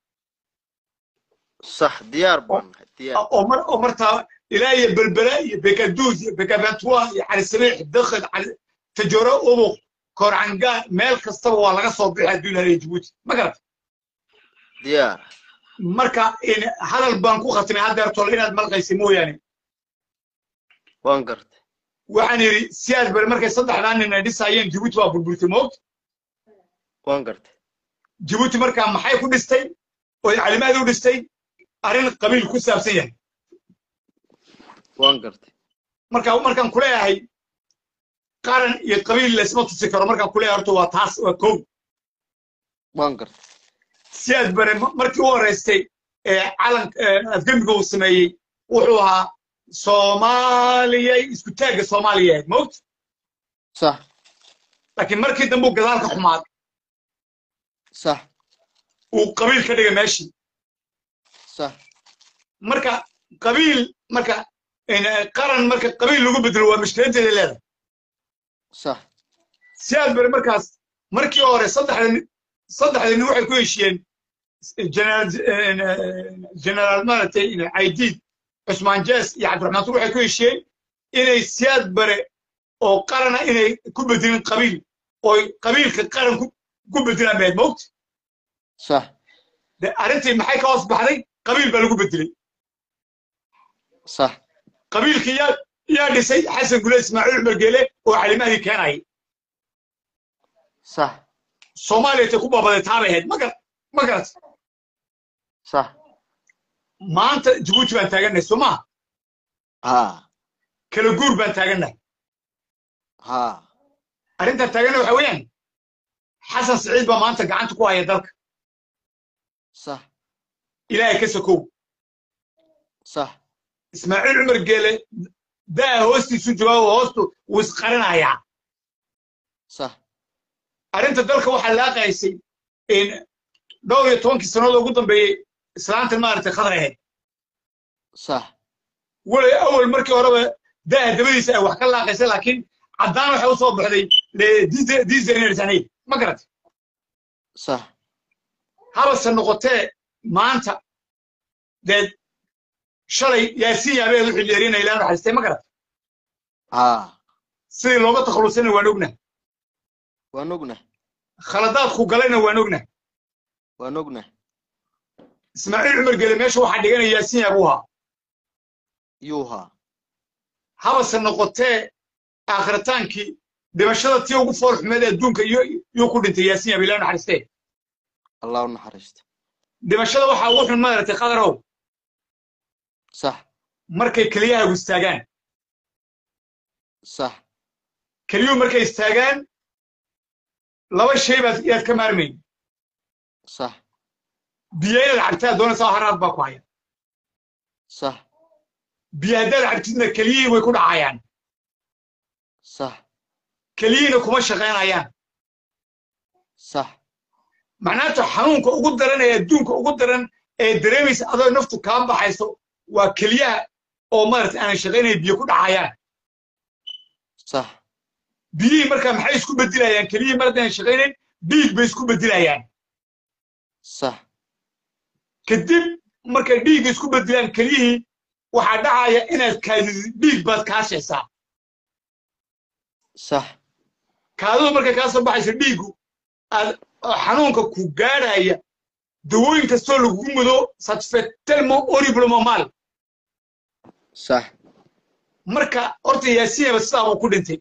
صح ديار بون ديار oo mar oo martaa ilaa iyo belbela iyo bekaduus iyo bekabantua iyo calisabiix dakhil cali tajoro ubuq koorcangaa meel kastaba waa laga soo bixi hadduu ilaahay jabuuti ma garata ديار marka in- hadal baan ku khatimay haddeertole inaad malqaysa mooyaane وان قرت waxaan yidhi siyaas bale markay saddexdaa nin ay dhisaayeen jabuuti waa burburtay moogta وان قرت jabuuti markaa maxay ku dhistay oy calimaadii u dhistay arrin qabiil ku saabsan yahay وان قرت marka markaan ku leeyahay qaran iyo qabiil laysma tusi karo markaan ku leeyahay horta waa taas waa kow وان قرت siyaad bare ma- markii u horeystay ee calan afgembiga uu sameeyey wuxuu ahaa soomaaliyay isku taagga soomaaliya ahayd moogta صح laakiin markii dambe uu gadaal ka xumaaday صح uu qabiil ka dhigay meeshii صح marka qabiil marka in, eh, qaran marka qabiil lagu bedelo waa mushkiladeeda leedahay صح siyaad bare markaas markii hore saddexda nin- saddexda nin waxay ku heshiiyeen generaal generaal maaragtay in caydiid cusmaan jees iyo cabdiraxmaan tur waxay ku heshiiyeen inay siyaad bare oo qarana inay ku bedelin qabiil oo qabiilka qaran ku ku bedelaan bayd moogta صح de arrintii maxay ka hoos baxday qabiil baa lagu bedelay صح qabiilkii yaa yaa dhisay xasan gule ismaaciil cumar geele oo calimaadii keenayay صح soomaaliya tay ku baabaday taabay ahayd ma garat ma garat صح maanta jabuuti baan taagannahay soo maha ها kala guur baan taagannahay ها arrintaan taagannahay waxa weeyaan xasan siciid baa maanta gacanta ku haya dalka صح ilaahay ka sokow صح ismaaciil cumar geele daa hoostiisu joogaa oo hoostu wuu isqarinayaa صح arrinta dalka waxaa laaqaysay in dhowr iyo tobankii sannadood ugu dambeeyey islaanta maaragtay khadar ahayd صح weli awal markii horeba daa dabadiisa ay wax ka laaqaysay laakiin caddaan waxay u soo baxday diisanay ma garatay صح habase noqotee maanta dee shalay yaasiin yaabeed u xilyeerinaya ilaa naxariistay ma garatay ها sidii looga takhalusana waan ognahay waan ognah khaladaadku galayna waan ognah waan ognah ismaaciil cumar gele meesha waxaa dhiganaya yaasiin abuuha yuuhaa habase noqotee aakhritaankii dhimashada tii ugu fool xumeed ee adduunka yuu ku dhintay yaasiin yaab ilaa naxariistee allah u naxariisto dhimashada waxaa ugu xun maaragtay qadarow sax markay keliyahaagu istaagaan sax keliyuhu markay istaagaan laba shay baad yaad ka maarmayn sax biyo inaad cabtaa doonaysaa haraad baa ku haya sax biyo haddaad cabtidna keliyihii way ku dhacayaan sax keliyihiina kuma shaqaynayaan sax macnaanta xanuunka ugu daran ee adduunka ugu daran ee dareemaysa adoo naftu kaa baxayso waa keliyaha oo maaragtay aanan shaqaynayn biyo ku dhacayaan sax biyihii markaa maxay isku beddilayaan keliyihii mar haddaanan shaqaynayn dhiig bay isku beddilayaan sax kadib markay dhiigga isku beddilaan keliyihii waxaa dhacaya inaad kaadidid dhiig baad kaashaysaa sax kaadadu markay kaa soo baxayso dhiiggu aad xanuunka ku gaadhaya dawooyin kastoo lagugu mudo satfetelmo oriblomo mal sax marka horta yaasiinaba sidaa buu ku dhintay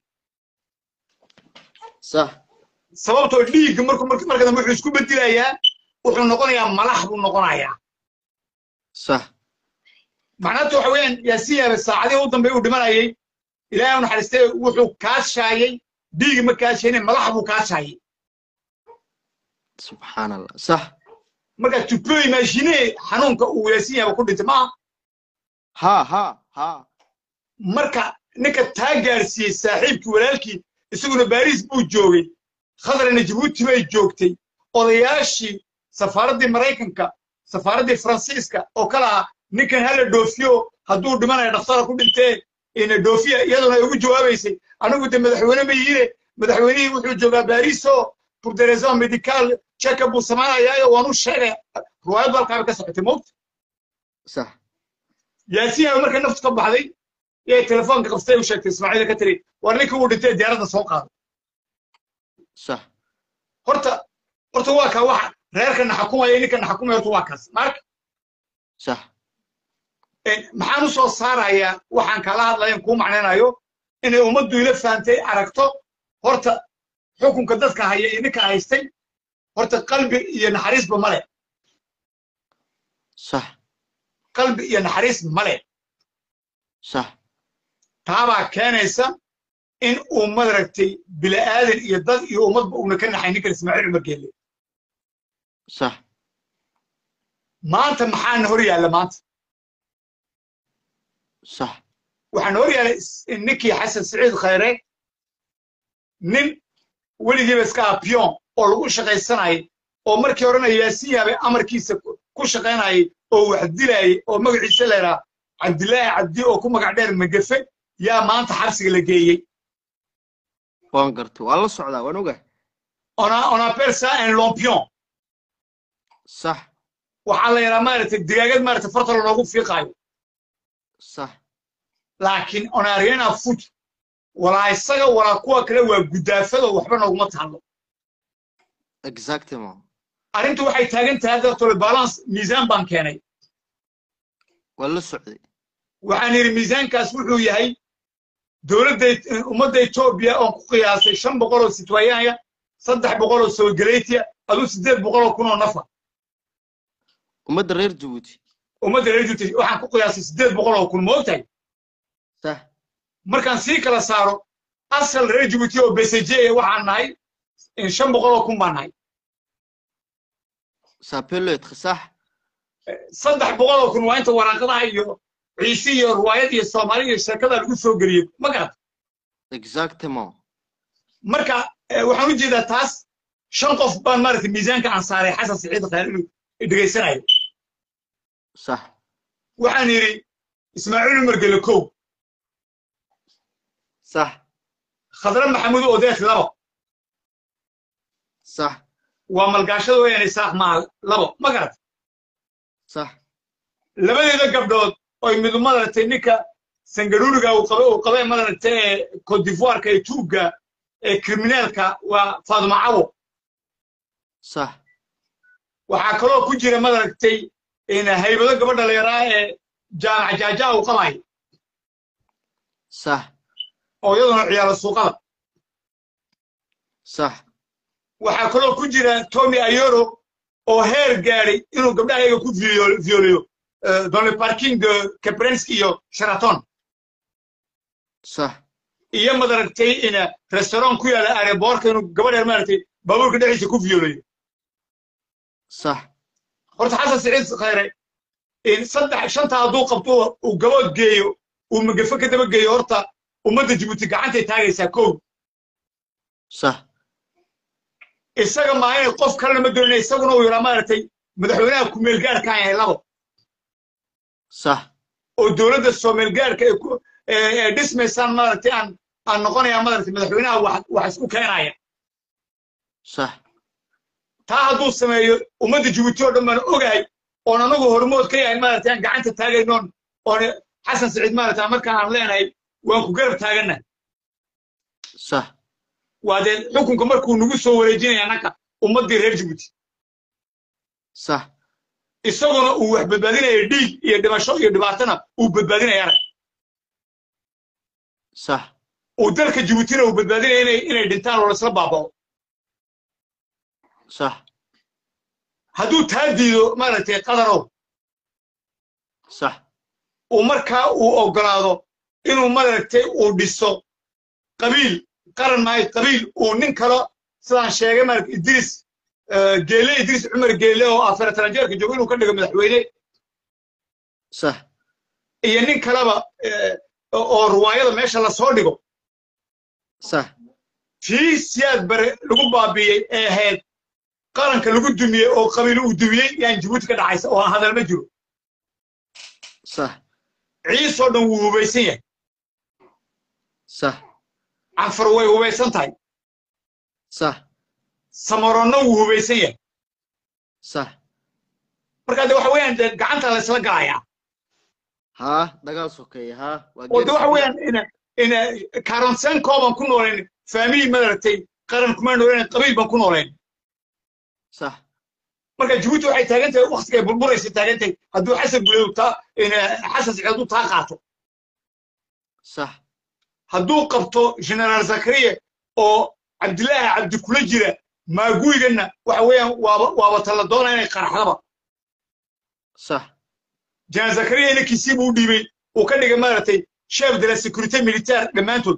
sax sababtoo dhiigga markuu marka marka dambe wuxuu isku beddilayaa wuxuu noqonayaa malax buu noqonayaa sax macnaatu waxa weeyaan yaasiin yaaba saacadihii u dambe uu dhimanayay ilaahay u naxariistay wuxuu kaashaayay dhiigi ma kaashayne malax buu kaashaayay subxaan allah sax marka tu peux imaginer xanuunka uu yaasiin yaaba ku dhintay maaha ha ha ha marka ninka taa gaarsiiyey saaxiibkii walaalkii isaguna baariis buu joogay khadrana jabuuti bay joogtay odayaashii safaaraddii maraykanka safaaraddii faransiiska oo kala ah ninkan hala dhoofiyo hadduu dhimanayo dhakhtara ku dhintee ina dhoofiya iyaduna ay ugu jawaabaysay anigu de madaxweyne ma yihiine madaxweynihii wuxuu joogaa baariso pour des raisons médicales checkup buu samaynayaayo waan u sheegay ruwaayad balkaaba ka socotay moogta sax yaasiin aa markay naftu ka baxday yay telefoonka qabstay u sheegtay ismaaciila ka tiri war ninkii uu dhintay diyaaradda soo qaado sax horta horta waa kaa waxa reerkana xakumaya ninkana xakumaya horta waa kaas marka sax maxaan u soo saarayaa waxaan kala hadlayan kuu macnaynayo inay ummaddu ila fahamtay aragto horta xukunka dadka haya iyo ninka haystay horta qalbi iyo naxariisba male sax qalbi iyo naxariis male sax taabaa keenaysa in uu madaragtay bila'aadan iyo dad iyo ummadba uuna ka naxay ninkan ismaaciil cumar geelle sax maanta maxaana hor yaalla maanta sax waxaan hor yaallay ninkii xasan siciid khayre nin weligiiba iska ah pion oo lagu shaqaysanayay oo markii horena yaasiin yaabay amarkiisa ku shaqaynayay oo wax dilayay oo magaciisa leeraa cabdilaahi cabdi oo ku magac dheer magafe yaa maanta xabsiga la geeyey waan gartay waan la socdaa waan ogaa on a on appelle ça un lampion sax waxaa la yidhaha maaragtay digaagad maaragtay farta loogu fiiqaayo sax laakiin on a rien à foutre walaa isaga walaa kuwa kale waa gudaafado waxba nooguma taalo exactement arrintu waxay taagan tahay hadda tole balance miisaan baan keenay waan la socday waxaan yidhi miisaankaas wuxuu yahay dowladda ummadda etoobiya oon ku qiyaasay shan boqol oo sitwayaanya saddex boqol oo soogaleetiya aduu siddeed boqol oo kun oo nafa ummadda reer jabuuti ummadda reer juuti waxaan ku qiyaasay siddeed boqol oo kun ma ogtahay sax markaan sii kala saaro asal reer jabuuti oo beseje waxaan nahay shan boqol oo kun baan nahay ça peut l'être sax saddex boqol oo kun waa inta waraaqadaha iyo ciise iyo ruwaayad iyo soomaali iyo sheekada lagu soo geliyey ma garata exactement marka waxaan u jeedaa taas shan qof baan maaragtay miisaanka aan saaray xasan siciid khayr inuu dhegaysanayo sax waxaan yidhi ismaaciil umar gele kow sax khadre maxamuud odees labo sax waa malgaashada weeyaan isaaq maa labo ma garata sax labadeeda gabdhood oy midu madaragtay ninka sangaruuriga uu qaba uu qabay madaragtay ee cote d'ivoireka ee tuugga ee kriminaalka waa faaduma cawo sax waxaa kaloo ku jira madaragtay haybado gabadha layaraa ee jaamac jaajaa uu qabayo sax oo iyaduna ciyaaro suuqada sax waxaa kaloo ku jira tommy ayoro oo heer gaadhay inuu gabdhaha iyaga ku violiyo dans le parking caprenski iyo sheraton sax iyo madaragtay in restaurant ku yaala aeroboorka inuu gabadha maaragtay baabuurka dhexdiisa ku violayo sax horta xasan siciid khayre saddex shanta hadduu qabto uu gabood geeyo uu magafe ka daba geeyo horta ummadda jibuuti gacantay taagaysaa kow sax isaga maa inay qof kalena ma doonina isaguna uu yaraa maaragtay madaxweynaha kumeelgaarkaan yahay labo sax oo dowladda soomeelgaarka ee dhismaysaan maaragtay aan aan noqonayaa maaragtay madaxweynaha wax wax isku keenaya sax taa hadduu sameeyo ummadda jibuuti oo dhan baan ogahay oon anagu hormood ka yahay maaragtay aan gacanta taagaynoon oon xasan siciid maaragtay markaan aan leenahay waan ku garab taagannahay sax waa dee xukunka markuu nagu soo wareejinaya annaka ummaddii reer jibuuti sax isaguna uu wax badbaadinaya dhiig iyo dhimasho iyo dhibaatana uu badbaadinayana sax uu dalka jibuutina uu badbaadinaya inay inay dhintaan oo laisla baabao sax hadduu taa diido maaragtay qadarow sax uu markaa uu oggolaado inuu maaragtay uu dhiso qabiil qaran maayo qabiil uu nin kalo sidaan sheegay maaragtay idriis geele idriis cumar geele oo afar taranjeerka joogo inuu ka dhigo madaxweyne sax iyo nin kaleba oo ruwaayada meesha lasoo dhigo sax tii siyaad bare lagu baabiiyey ee ahayd qaranka lagu dumiyey oo qabiil uu dumiyey yaan jibuuti ka dhacaysa oo aan hadal ma jiro sax ciisoo dhan wuu hubaysan yahay sax canfar way hubaysan tahay sax samaronna wuu hubaysan yahay sax marka de waxa weeyaan de gacanta la isla galayaa haa dagaal sokeeye haa waa oo de waxa weeyaan ina ina karonsen kooban ku noolayn faamili madaragtay qaran kuma noolayn qabiil baan ku noolayn sax marka jibuuti waxay taagan tahay waktiga ay burburaysa taagan tahay hadduu xasan guleedu taa ina xasan siciid hadduu taa qaato sax hadduu qabto generaal zakariya oo cabdilaahi cabdi kula jira maaguygana waxa weeyaan waaba waaba tala doona inay qaraxdaba sax generaal zakariya inankiisii buu u dhiibay uu ka dhigay maaragtay chef de la sécurité militaire dhammaantood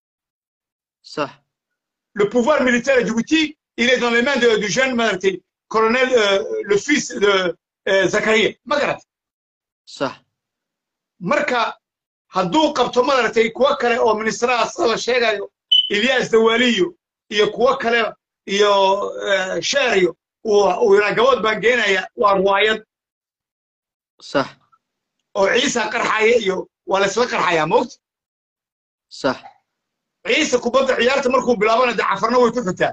sax le pouvoir militaire à Djibouti, il est dans les mains de, du jeune maaragtay, colonel, euh, le fils de euh, Zakaria. Magarat. sax Marka, hadduu qabto maaragtay kuwa kale oo ministraha sida la sheegayo Ilyas Dawaliyo iyo kuwa kale iyo uh, Sheeriyo uu yidhaa gabood baan geenaya waa ruwaayad sax oo ciisa qarxaya iyo waa laysla qarxayaa moogta sax ciise kubadda ciyaarta markuu bilaabana de cafarna way ku xigtaa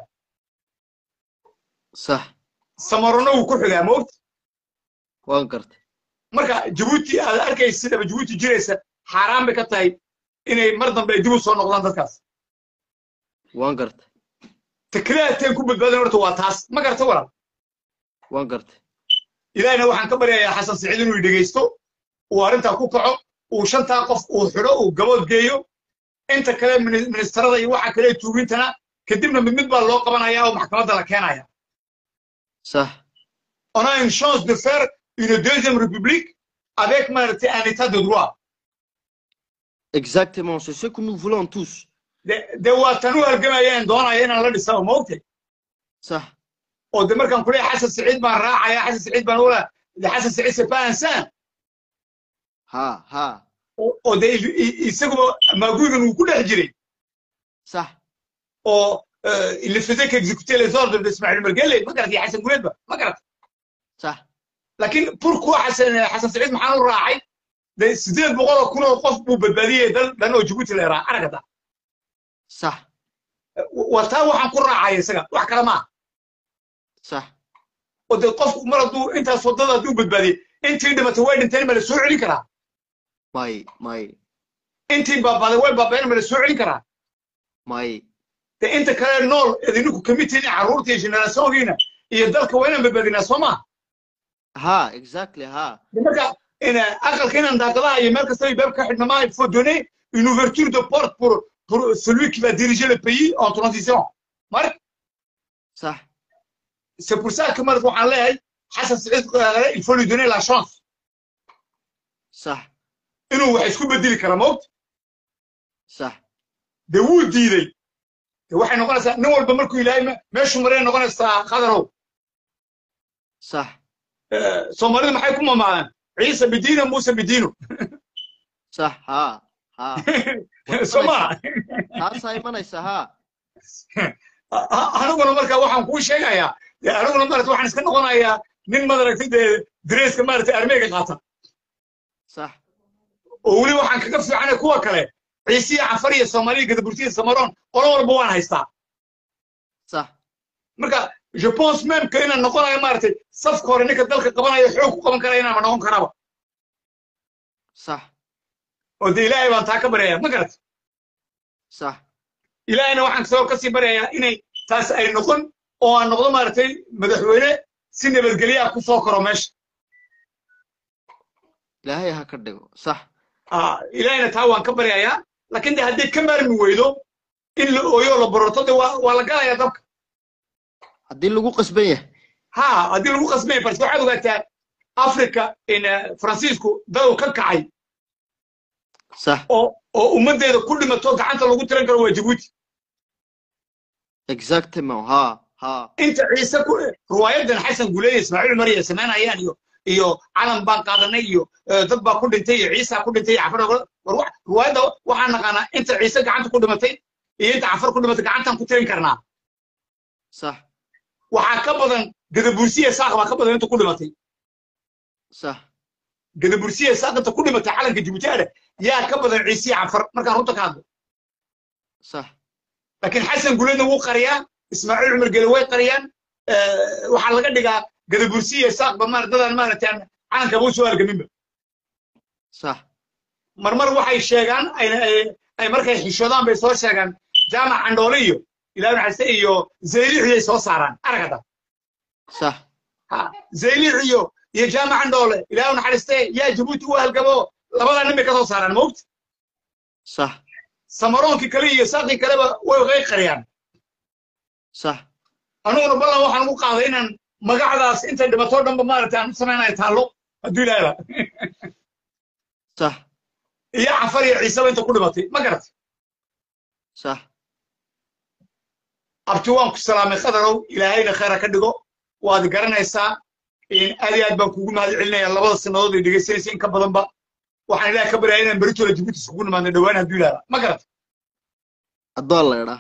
sax samarona wuu ku xigaa moogta waan gartay marka jabuuti aad arkaysa sidaba jabuuti jiraysa xaaraan bay ka tahay inay mar dambe ay dib u soo noqdaan dadkaas waan gartay takriaateen ku badbaadan horta waa taas ma garta walaal waan gartay ilaahina waxaan ka baryayaa xasan siciid inuu dhegaysto uu arrintaa ku kaco uu shantaa qof uu xidho uu gabood geeyo inta kale ministarada iyo waxa kale tuugintana kadibna mid mid baa loo qabanaya oo maxkamadda la keenaya sax on a une chance de faire une deuxième république avec maaragtay un état de droit exactement c'est ce que nous voulons tous de de waa tan u halgamayeen doonaya inaan la dhisaba ma ogtay sax oo de markaan ku leeyahay xasan siciid baan raacaya xasan siciid baan ula de xasan siciid c'est pas un saint haa haa oo de isaguba maaguygan uu ku dhex jiray sax oo il ne faisait qu'exécuter les ordres de Ismaël Mergele ma garat iyo xasan guleedba ma garat sax laakiin pourquoi xasan xasan siciid maxaan u raacay de sideed boqol oo kun oo qof buu badbaadiyey dal dhan oo Djibouti la yaraa aragada sax wataa waxaan ku raacaya isaga wax kale maaha sax oo de qofku mar hadduu intaas waddada hadduu badbaadiyey intii dhimatay way dhinteen ma la soo celin karaa may may intii baabaaday way baabeen ma la soo celin karaa may de inta kale nool idinku kamid tihiin carruurta iyo generationkiina iyo dalka waa inaan badbaadinaa soo maa ha exactly ha de marka ina aqalka inaan daaqadaha iyo meel kasta baab ka xidhna maa il faut donner une ouverture de porte pour pour celui qui va diriger le pays en transition mark sax c'est pour ça que mark waxaan leeyahay xasan saciid il faut lui donner la chance sax inuu wax isku bedeli kara moogta sax de wuu diiday de waxay noqonaysaa nin walba markuu ilaahay meeshuu maray noqonaysaa qadarow sax soomaalida maxay ku mamaadaan ciise bidiina muuse bidiino sax ha ha soo maa taasaa imanaysa ha aniguna marka waxaan kuu sheegayaa de aniguna maarata waxaan iska noqonayaa nin madaragtay dee dareeska maarata armeega qaata sax oo weli waxaan kaga fiicanay kuwa kale ciisiya cafar iyo soomaaliya gadaburtiya samaroon qolo walba waan haystaa sax marka je pense même que inaan noqonayo maaragtay safka hore ninka dalka qabanayo xoog ku qaban karaya inaanma noqon karaba sax oo de ilaahay baan taa ka baryayaa ma garat sax ilaahayna waxaan kasoo kasii baryayaa inay taas ay noqon oo aan noqdo maaragtay madaxweyne si nabadgelya ku soo koro meesha ilaahay ha ka dhigo sax ilaahayna taa waan ka baryayaa laakiin de hadday ka maarmi weydo in la ooyo la bororto de waa waa la galayaa dabka haddii lagu qasban yahay ha haddii lagu qasmaya balse waxaad ogaataa africa in faransiisku dadu ka kacay sax oo oo ummaddeeda ku dhimato gacanta lagu tiran karo waa jabuuti exactement ha ha inta ciise ku riwaayadan xasan guleeye ismaaciil mariya samaynayaan iyo iyo calan baan qaadanay iyo dad baa ku dhintay iyo ciisa ku dhintay iyo cafar war riwaayadda waxaan naqaanaa inta ciise gacanta ku dhimatay iyo inta cafar ku dhimatay gacantaan ku tirin karnaa sax waxaa ka badan gadabursiya saaq baa ka badan inta ku dhimatay sax gadabursiya saaq inta ku dhimatay calanka jibuutaada yaa ka badan ciisiya cafar markaan runta ka hadlo sax laakiin xasan guledna wuu qariyaa ismaaciil cumar gele way qariyaan waxaa laga dhigaa gadabursiya saaqba maar dadaan maaragtay calankaba u soo halgaminba sax marmar waxay sheegaan ay markay xishoodaan bay soo sheegaan jaamac candhoole iyo ilaahay naxariiste iyo zaylixiyay soo saaraan aragada sax ha zaylix iyo iyo jaamac candhoole ilaahay naxariiste yaa jabuuti u halgabo labadaa nin bay ka soo saaraan moogta sax samaroonkii kale iyo saaqii kaleba way way qariyaan sax aniguna ballan waxaan ugu qaaday inaan magacdaas intay dhimatoo dhanba maaragtay aan u samaynayo taallo hadduu ilaahayba sax iyo cafar iyo ciiseba inta ku dhimatay ma garatay sax abti waan ku salaamay khadarow ilaahayna khayra ka dhigo waad garanaysaa aad iyo aad baan kugu mahad celinaya labada sannadood ay dhegaysanaysa in ka badanba waxaan ilaah ka baryaya inaan beritola jibuuti iskugu nimaadno dhowaan hadduu ilaahba ma garatay addoon la idhaa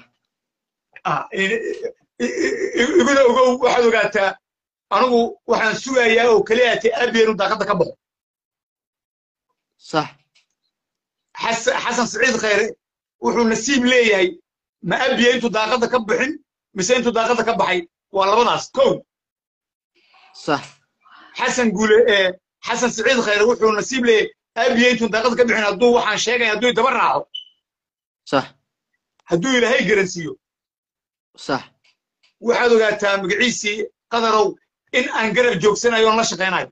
iguna ogow waxaad ogaataa anigu waxaan sugayaa oo keliya atay aabiya inuu daaqadda ka baxo sax xasan saciid khayre wuxuu nasiib leeyahay ma abiya intuu daaqadda ka bixin mise intuu daaqadda ka baxay waa labadaas kow sax xasan guule xasan saciid khayre wuxuu nasiib leeyahay abiya intuu daaqadda ka bixin hadduu waxaan sheegaya hadduu daba raaco sax hadduu ilaahay garansiiyo sax waxaad ogaataa magaciisii qadarow in aan garab joogsanayo oon la shaqaynayo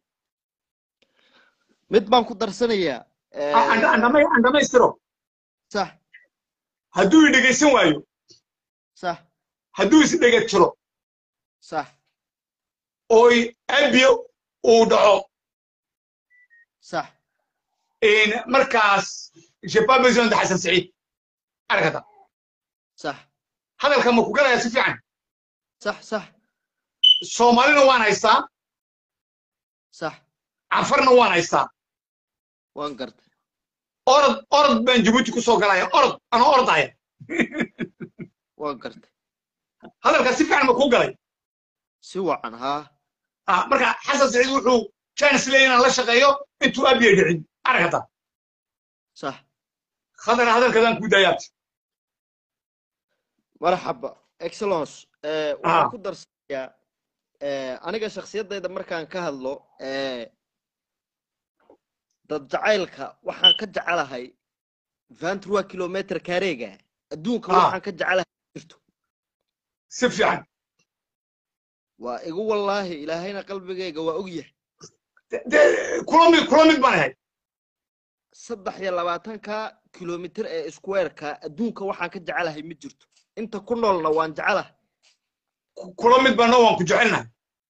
mid baan ku darsanayaa aan dhammaystiro sax hadduu i dhegaysan waayo sax hadduu is dhega jiro sax ooy abiya uu dhaco sax markaas j'ai pas besoin de xasan saciid aragata sax hadalka ma ku galaya si fiican sax sax soomaalina waan haystaa sax cafarna waan haystaa waan gartay orod orod baan jabuuti ku soo galaya orod anoo ordaya waan gartay hadalka si fiican ma kuu galay si wacan haa marka xasan saciid wuxuu chance leeyahay inaan la shaqeeyo intuu abiya dhicin aragata sax khadar hadalkadaan kuu daayaabta marxaba excellence waxaan ku darsanayaa aniga shakhsiyaddayda markaan ka hadlo dad jacaylka waxaan ka jecelahay vantrua kilometer kareega adduunka waxaan ka jecelahay jirto si fiican waa igu wallaahi ilaahayna qalbigayga waa og yahay dee kula mid kula mid baan ahay saddex iyo labaatanka kilomitir ee squareka adduunka waxaan ka jecelahay ma jirto inta ku noolna waan jecelahay kula mid baana waan ku jecelnahay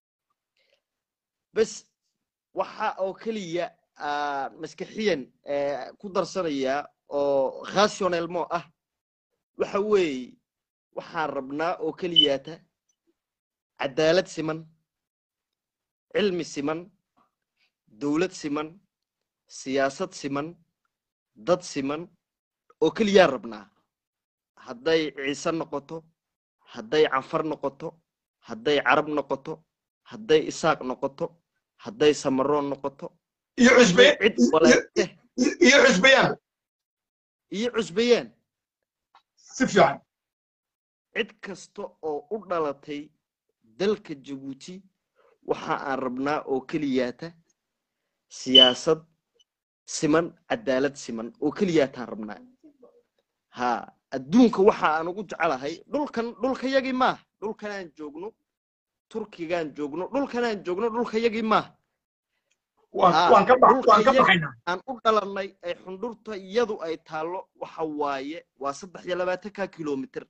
bes waxa oo keliya aan maskaxiyan ku darsanayaa oo rationelmo ah waxa weeye waxaan rabnaa oo keliyaata cadaalad siman cilmi siman dowlad siman siyaasad siman dad siman oo keliyaan rabnaa hadday ciise noqoto hadday canfar noqoto hadday carab noqoto hadday isaaq noqoto hadday samaroon noqoto iyo cusbe cid waleete iyo cusbeyaanba iyo cusbayaan si fiican cid kasta oo u dhalatay dalka jabuuti waxa aan rabnaa oo keliyaata siyaasad siman cadaalad siman oo keliyaataan rabnaa ha adduunka waxa aan ugu jecelahay dhulkan dhulkayagii maaha dhulkanaan joogno turkigaan joogno dhulkanaan joogno dhulkayagii maaha waan ka baxaynaa aan u dhalannay ay xundhurta iyadu ay taallo waxa waaye waa saddex iyo labaatanka kilomitir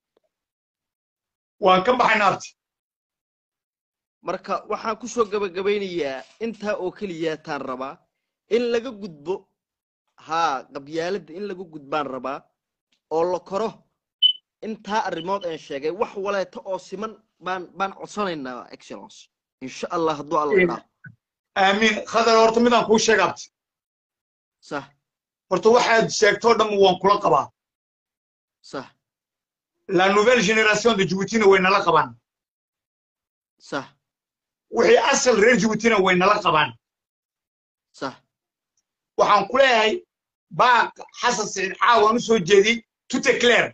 waan ka baxaynaa abti marka waxaan ku soo gabagabaynayaa intaa oo keliyaataan rabaa in laga gudbo haa qabyaaladda in laga gudbaan rabaa oo la koro intaa arrimood aan sheegay wax waleeto oo siman baan baan codsanaynaa excellence insha allah hadduu alla dhaaf aamiin khadar horta midaan kuu sheega abti sah horta waxaad sheegtoo dhan waan kula qabaa sah la nouvelle génération de djiboutina way nala qabaan sah wixii asal reer djiboutina way nala qabaan sah waxaan ku leeyahay baaq xasan siciid caawaan u soo jeediyey tout est clair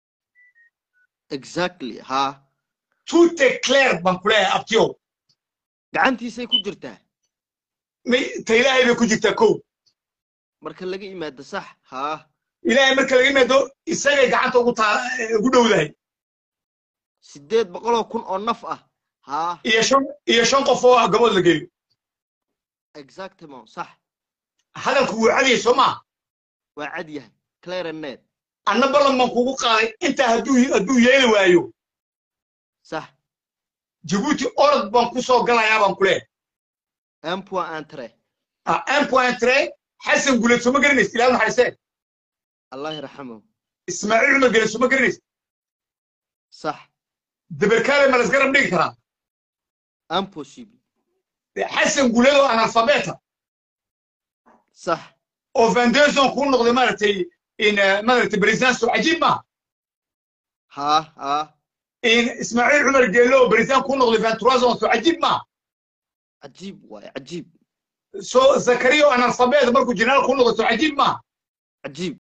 exactly haa tout est clair baan ku leeyahay abtiyow gacantiisay ku jirtaa may ta ilaahay bay ku jirtaa kow marka laga yimaado sax haa ilaahay marka laga yimaado isagay gacanta ugu taa ugu dhowdahay sideed boqoloo kun oo naf ah haa iyo shan iyo shan qof oo gabood la geeyo exactement sax hadalku wuu cadiyay soo maa waa cad yahay clarinet anna ballan baan kugu qaaday intaa hadduu hadduu yeeli waayo sax jabuuti orod baan ku soo galayaa baan ku leeyahay un point entre ah un point tre xasan guleed soo ma garanaysa ilaahu naxariisee allah yarxamahu ismaaciil cumar gele soo ma garanaysa sax dabarkaale ma lasgarab dhigi karaa impossible xasan guleed oo analfabeta sax oo vanderson kuu noqday maaragtay in maaragtay president soo cajiib maaha haa haa in ismaaciil cumar geelle oo president kuu noqday venturazon soo cajiib maaha cajiib waaye cajiib soo zakariya oo analfabeta markuu jeneraal kuu noqday soo cajiib maaha cajiib